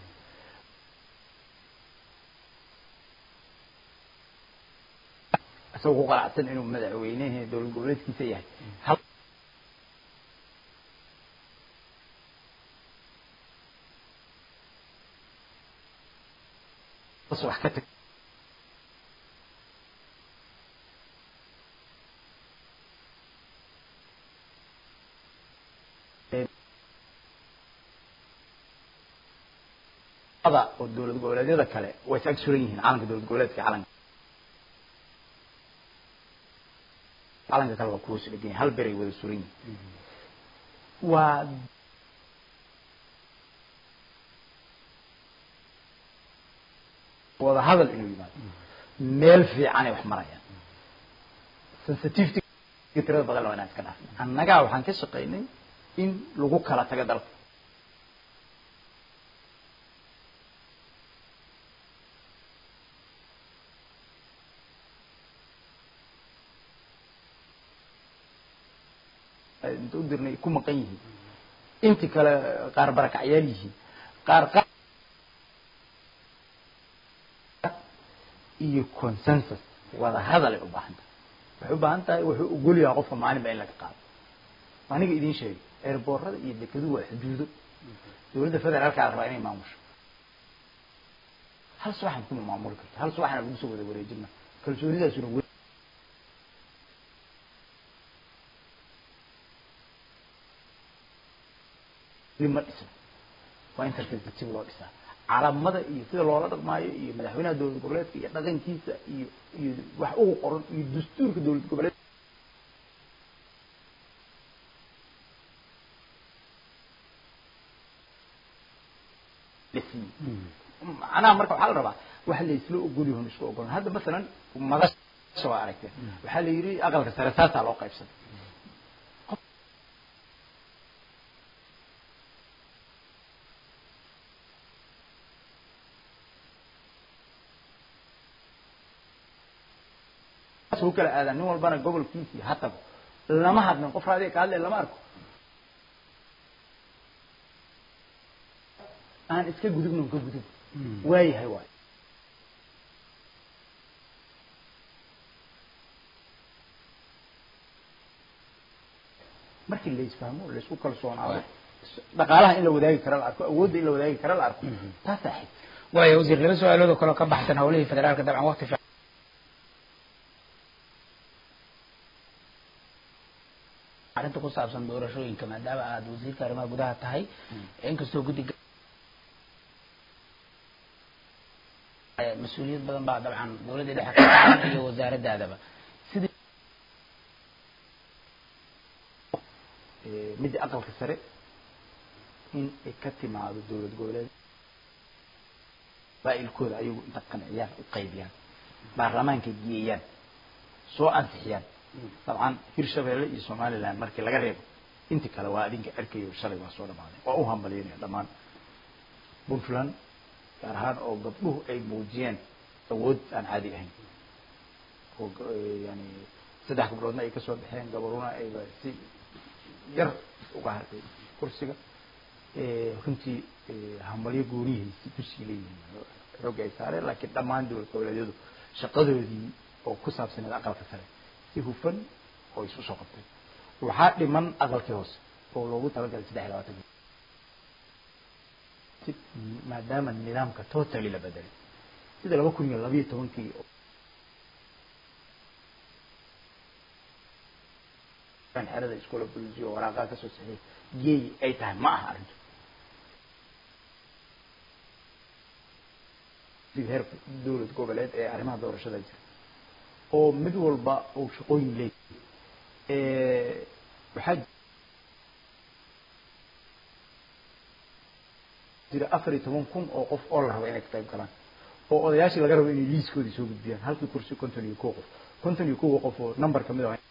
isagoo ku qanacsan inuu madaxweynaha dowlad goboleedkiisa yahay hal wax ka tag ada oo dowlad goboleedyada kale way is ag suran yihiin calanka dowlad goboleedka iyo calanka calanka kale waa kuwa is dhegan yahay hal beray wada suran yihiin waa wada hadal inuu yimaado meel fiicanay wax marayaan sensitivity tirada badan waa inaan iska dhaafnay annagaa waxaan ka shaqaynay in lagu kala tago dalka inta u dirnay ku maqan yihiin inti kale qaar barakacyaal yihiin qaar qaar iyo consensus wada hadalay u baahan tahay waxay u baahan tahay wuxuu ogol yahay qofka maalinba in laga qaado aniga idiin sheegay eerboorada iyo dekeduhu waa xuduudo dowladda federaalka la rabaa inay maamusho hal subaxan kuma maamuli karto hal subaxna lagu soo wada wareejina kalsoonidaasuna we ma dhisno waa in tartiib tartiib loo dhisaa calamada iyo sida loola dhaqmaayo iyo madaxweynaha dowlad goboleedka iyo dhaqankiisa iyo iyo wax ugu qoran iyo dastuurka dowlad goboleed macnaha marka waxaa la rabaa waxa la isla ogol yahoon isku ogolan hadda masalan madasha waa aragteen waxaa la yidhi aqalka sare saasaa loo qaybsaday u kala aadaan nin walbana gobolkiisii ha tago lama hadlin qof raadiga ka hadlay lama arko aan iska gudubno ka gudub waayahay waay markii la isfahmo la isku kalsoonaado dhaqaalaha in la wadaagi kara la arko awoodda in la wadaagi kara la arko taasaa xig waayo wasiir laba su-aalood oo kaleo ka baxsan howlihii federaalka dabcan waqti fiican arrinta ku saabsan doorashooyinka maadaama aada wasiirka arrimaha gudaha tahay inkastoo guddiga mas-uuliyad badan baa dabcan dowladda dhexe ka saaran iyo wasaaradaadaba sidii midda aqalka sare in ay ka timaado dowlad goboleed baa-ilkooda ayagu inta qanciyaan u qaybiyaan baarlamaanka geeyaan soo ansixiyaan dabcan hirshabeelle iyo somaliland markii laga reebo inti kale waa adinka erkayo shalay waa soo dhamaaday waa u hambalyaynaya dhammaan puntland gaar ahaan oo gabdhuhu ay muujiyeen awood aan caadi ahayn oo yani saddex gabdhoodna ay kasoo baxeen gabaruna ayba si yar uga hartay kursiga runtii hambalyo goonihiisi kusii leeyihiin xoogga ay saareen laakiin dhammaan dowlad goboleedyadu shaqadoodii oo ku saabsaneed aqalka sare si hufan oo isu soo qabtay waxaa dhiman aqalkii hoose oo loogu talagalay saddex iyo labaatan maadaama nidaamka totally la bedelay sida laba kun iyo labayo tobankii xerada iskoola bulisiyo waraaqaha kasoo saxiyay geey ay tahay ma aha arrintu heer dowlad goboleed ee arrimaha doorashada jira oo mid walba uu shaqooyin leeyahay waxaa jira afar iyo toban kun oo qof oo la rabo inay ka qayb galaan oo odayaashii laga rabo inay liiskoodii soo gudbiyaan halkii kursi konton iyo kow qof konton iyo kowa qof oo number kamid ah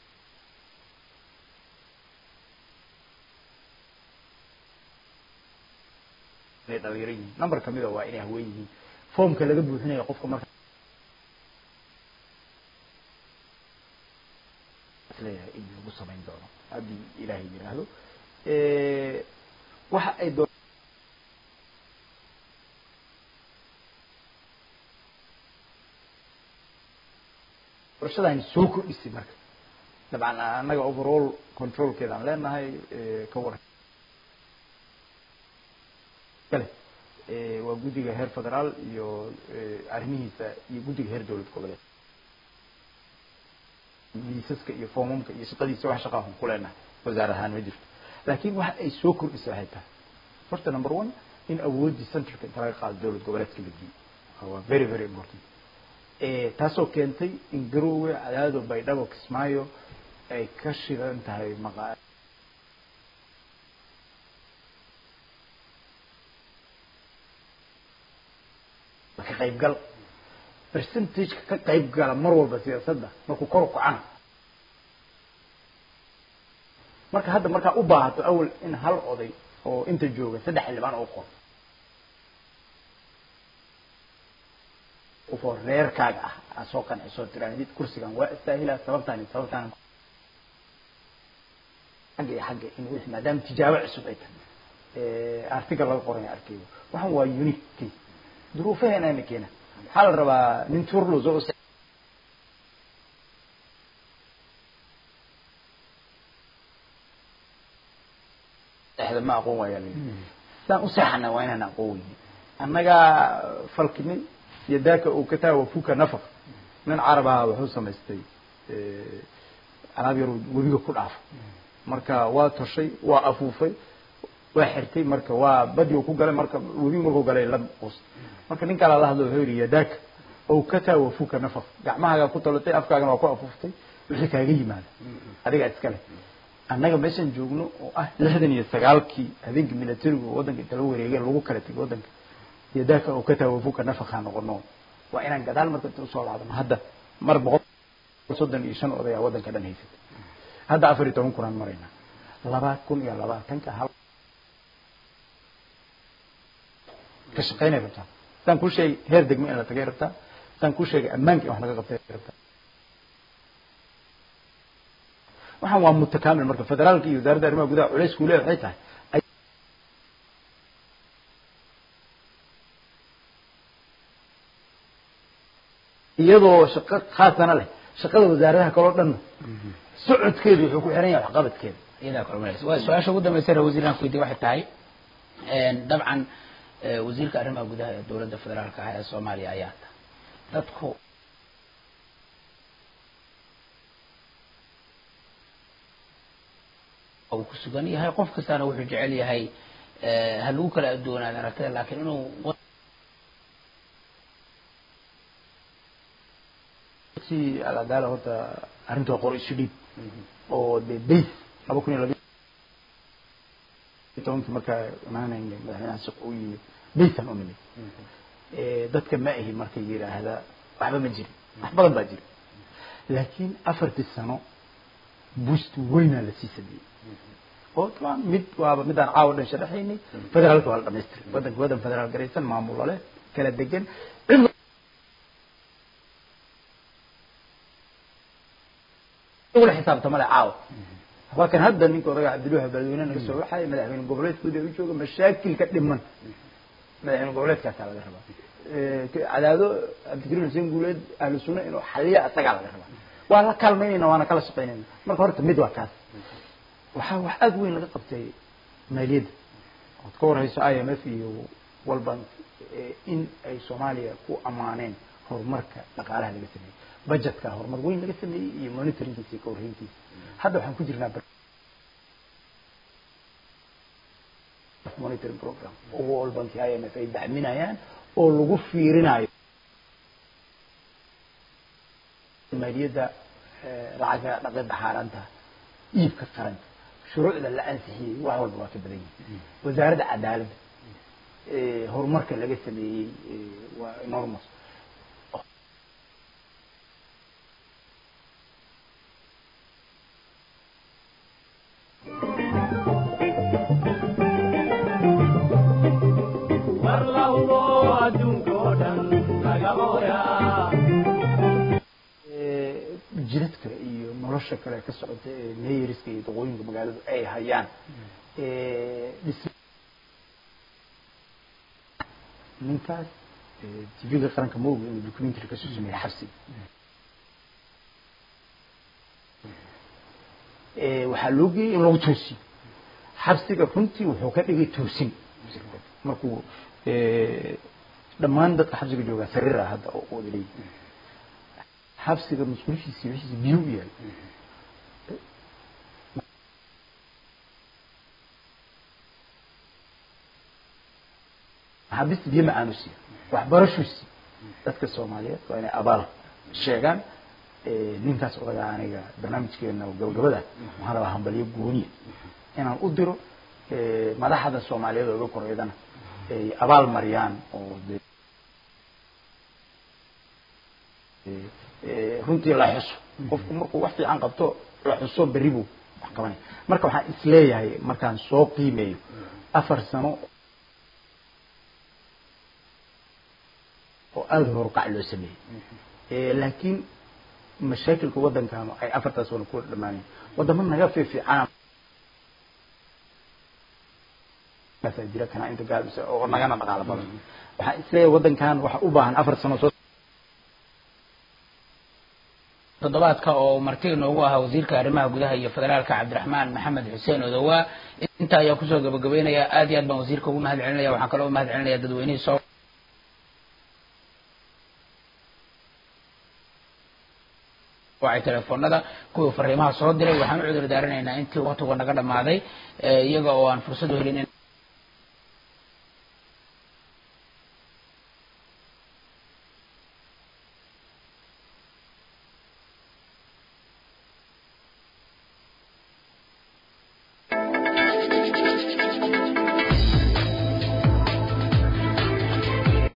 inay dhalinyaro yihiin number kamid a waa inay haween yihiin foomka laga buuxinayo qofka marka isleeyahay in lagu samayn doono haddii ilaahay yiraahdo waxa ay doo doorashadani soo kordhisay marka dabcan annaga overall controlkeeda aan leenahay ka waran kale waa guddiga heer federaal iyo arrimihiisa iyo guddiga heer dowlad goboleed liisaska iyo foomamka iyo shaqadiisa wax shaqaahun ku leenahay wasaar ahaan ma jirto laakiin waxa ay soo kordhisay waxay tahay horta number one in awooddii centralka inta laga qaado dowlad goboleedka la geeyo waa very very important taasoo keentay in garoowe cadaado baydhabo kismaayo ay ka shidan tahay maqa ka qaybgal percentageka ka qayb gala mar walba siyaasadda markuu kor u kacana marka hadda markaa u baahato awal in hal oday oo inta jooga saddex xildhibaan oo qor ufoo reerkaaga ah aad soo qanciso tirahdid kursigan waa istaahilaa sababtaan sababtaan xagga iyo xagga in wixii maadaama tijaabo cusub ay tahay artiga laga qoray arkayo waxaan waa unique case duruufaheena keena waxaa la rabaa nin turlos oo ma aqoon waaya saan u seexana waa inaan aqoon weyni annagaa falkinin iyo daaka uu ka taha wafuka nafaq nin carab aha wuxuu samaystay alaab yar webiga ku dhaafo marka waa toshay waa afuufay waa xirtay marka waa badi ku galay marka webiga markuu galay la qus marka nin kala la hadlo wuxuu yidhi yadaaka oo ka taa wafuka nafaq gacmahaagaa ku talatay afkaagana waa ku afuuftay wixii kaaga yimaada adigaa iska leh annaga meeshan joogno oo ah lixdan iyo sagaalkii habeenkii militarigu waddanka inta la wareegay lagu kala tegay waddanka yadaaka oo ka taa wafuka nafaqaa noqono waa inaan gadaal marka inta usoo laabano hadda mar boqol soddon iyo shan odayaa waddanka dhan haysatay hadda afar iyo toban kunaan maraynaa laba kun iyo labaatanka hal ka shaqaynay rabtaa saan kuu sheegay heer degmo in la tagay rabtaa saan kuu sheegay ammaanka in wax laga qabtay rabtaa waxaan waa mutakaamil marka federaalka iyo wasaaradda arrimaha gudaha culays kuu leeyahay waxay tahay iyadoo shaqo khaasana leh shaqada wasaaradaha kaloo dhanna socodkeedu wuxuu ku xiran yahay waxqabadkeeda iyadaa kulmanaysa waa su-aasha ugu dambaysa ra wasiiraan ku weydiye waxay tahay dabcan wasiirka arrimaha gudaha ee dowladda federaalka ah ee soomaaliya ayaa ta dadku uu ku sugan yahay qof kastana wuxuu jecel yahay ha lagu kala adoonaada aragtida laakiin inuu si aladaala horta arrinta waa qor isu dhiib oo de base laba kun iyo labi tobankii markaa imaanayna madaxweynaha shaq uu yimid basean u nimid dadka ma ahi marka yidhaahda waxba ma jirin wax badan baa jira laakiin afartii sano boost weynaa lasii sameeyey oo taban mid waaba midaan caawa dhan sharaxaynay federaalka waa la dhamaystiray waddanka waddan federaal garaysan maamulo leh kala degan cid ula xisaabtama le caawa waa kan hadda ninka odaga cabdiluha balweyne naga soo waxay madaxweyne goboleedkooda u jooga mashaakilka dhiman madaxweyne goboleedkaasaa laga rabaa cadaado cabdikariim xuseen guuleed ahlu sunna inuu xaliya isagaa laga rabaa waa la kaalmaynayna waana kala shaqaynayna marka horta mid waa kaas waxaa wax aada weyn laga qabtay maaliyadda ood ka warhayso i m f iyo world bank in ay soomaaliya ku ammaaneen horumarka dhaqaalaha laga sameeyey budgetka horumar weyn laga sameeyey iyo monitoringkiisa iyo kawarhayntiisa hadda waxaan ku jirnaa monitoring program oo world bank i m f ay dacminayaan oo lagu fiirinayo maaliyadda lacagga dhaqida xaaraanta iibka qaranka shuruucda la ansixiyey wax walba waa ka badan yihin wasaaradda cadaaladda horumarka laga sameeyey waa enormous jidadka iyo nolosha kale ka socota ee mayeriska iyo daqooyinka magaaladu ay hayaan ninkaas tvga qaranka ma oga inuu documentary kasoo sameeyey xabsiga waxaa loo geeyey in lagu toosiyo xabsiga runtii wuxuu ka dhigay toosin markuu dhammaan dadka xabsiga joogaa sariira hadda oo wada leeyihi xabsiga masquulishiisi wixiisi biyo u yaal maxaabiista biyo ma aanu siiya waxbarashuu siiya dadka soomaaliyeed waa inay abaal sheegaan ninkaas odagaa aniga barnaamijkeena gabagabada waxaan rabaa hambalyo gooniya inaan u diro madaxda soomaaliyeed oo iga koreydana ay abaal mariyaan oo de runtii la xuso qofku markuu wax fiican qabto la xuso berri buu wax qabanaya marka waxaan isleeyahay markaan soo qiimeeyo afar sano oo aada horuqac loo sameeyey laakiin mashaakilka waddankan ay afartaas wana ku dhamaanayen waddamo naga fiifiicana jira kana inta gaabisa oo nagana dhaqaalo badan waxaan isleeyahay waddankan waxa u baahan afar sano soo toddobaadka oo martiga noogu ahaa wasiirka arrimaha gudaha iyo federaalka cabdiraxmaan maxamed xuseen odowaa intaa ayaa kusoo gabagabeynaya aad iyo aad baan wasiirka ugu mahad celinaya waxaan kaloo mahad celinaya dadweynihii soo wacay telefoonada kuwii fariimaha soo diray waxaan u cudur daaranaynaa intii waqtigu naga dhamaaday iyaga oo aan fursad u helin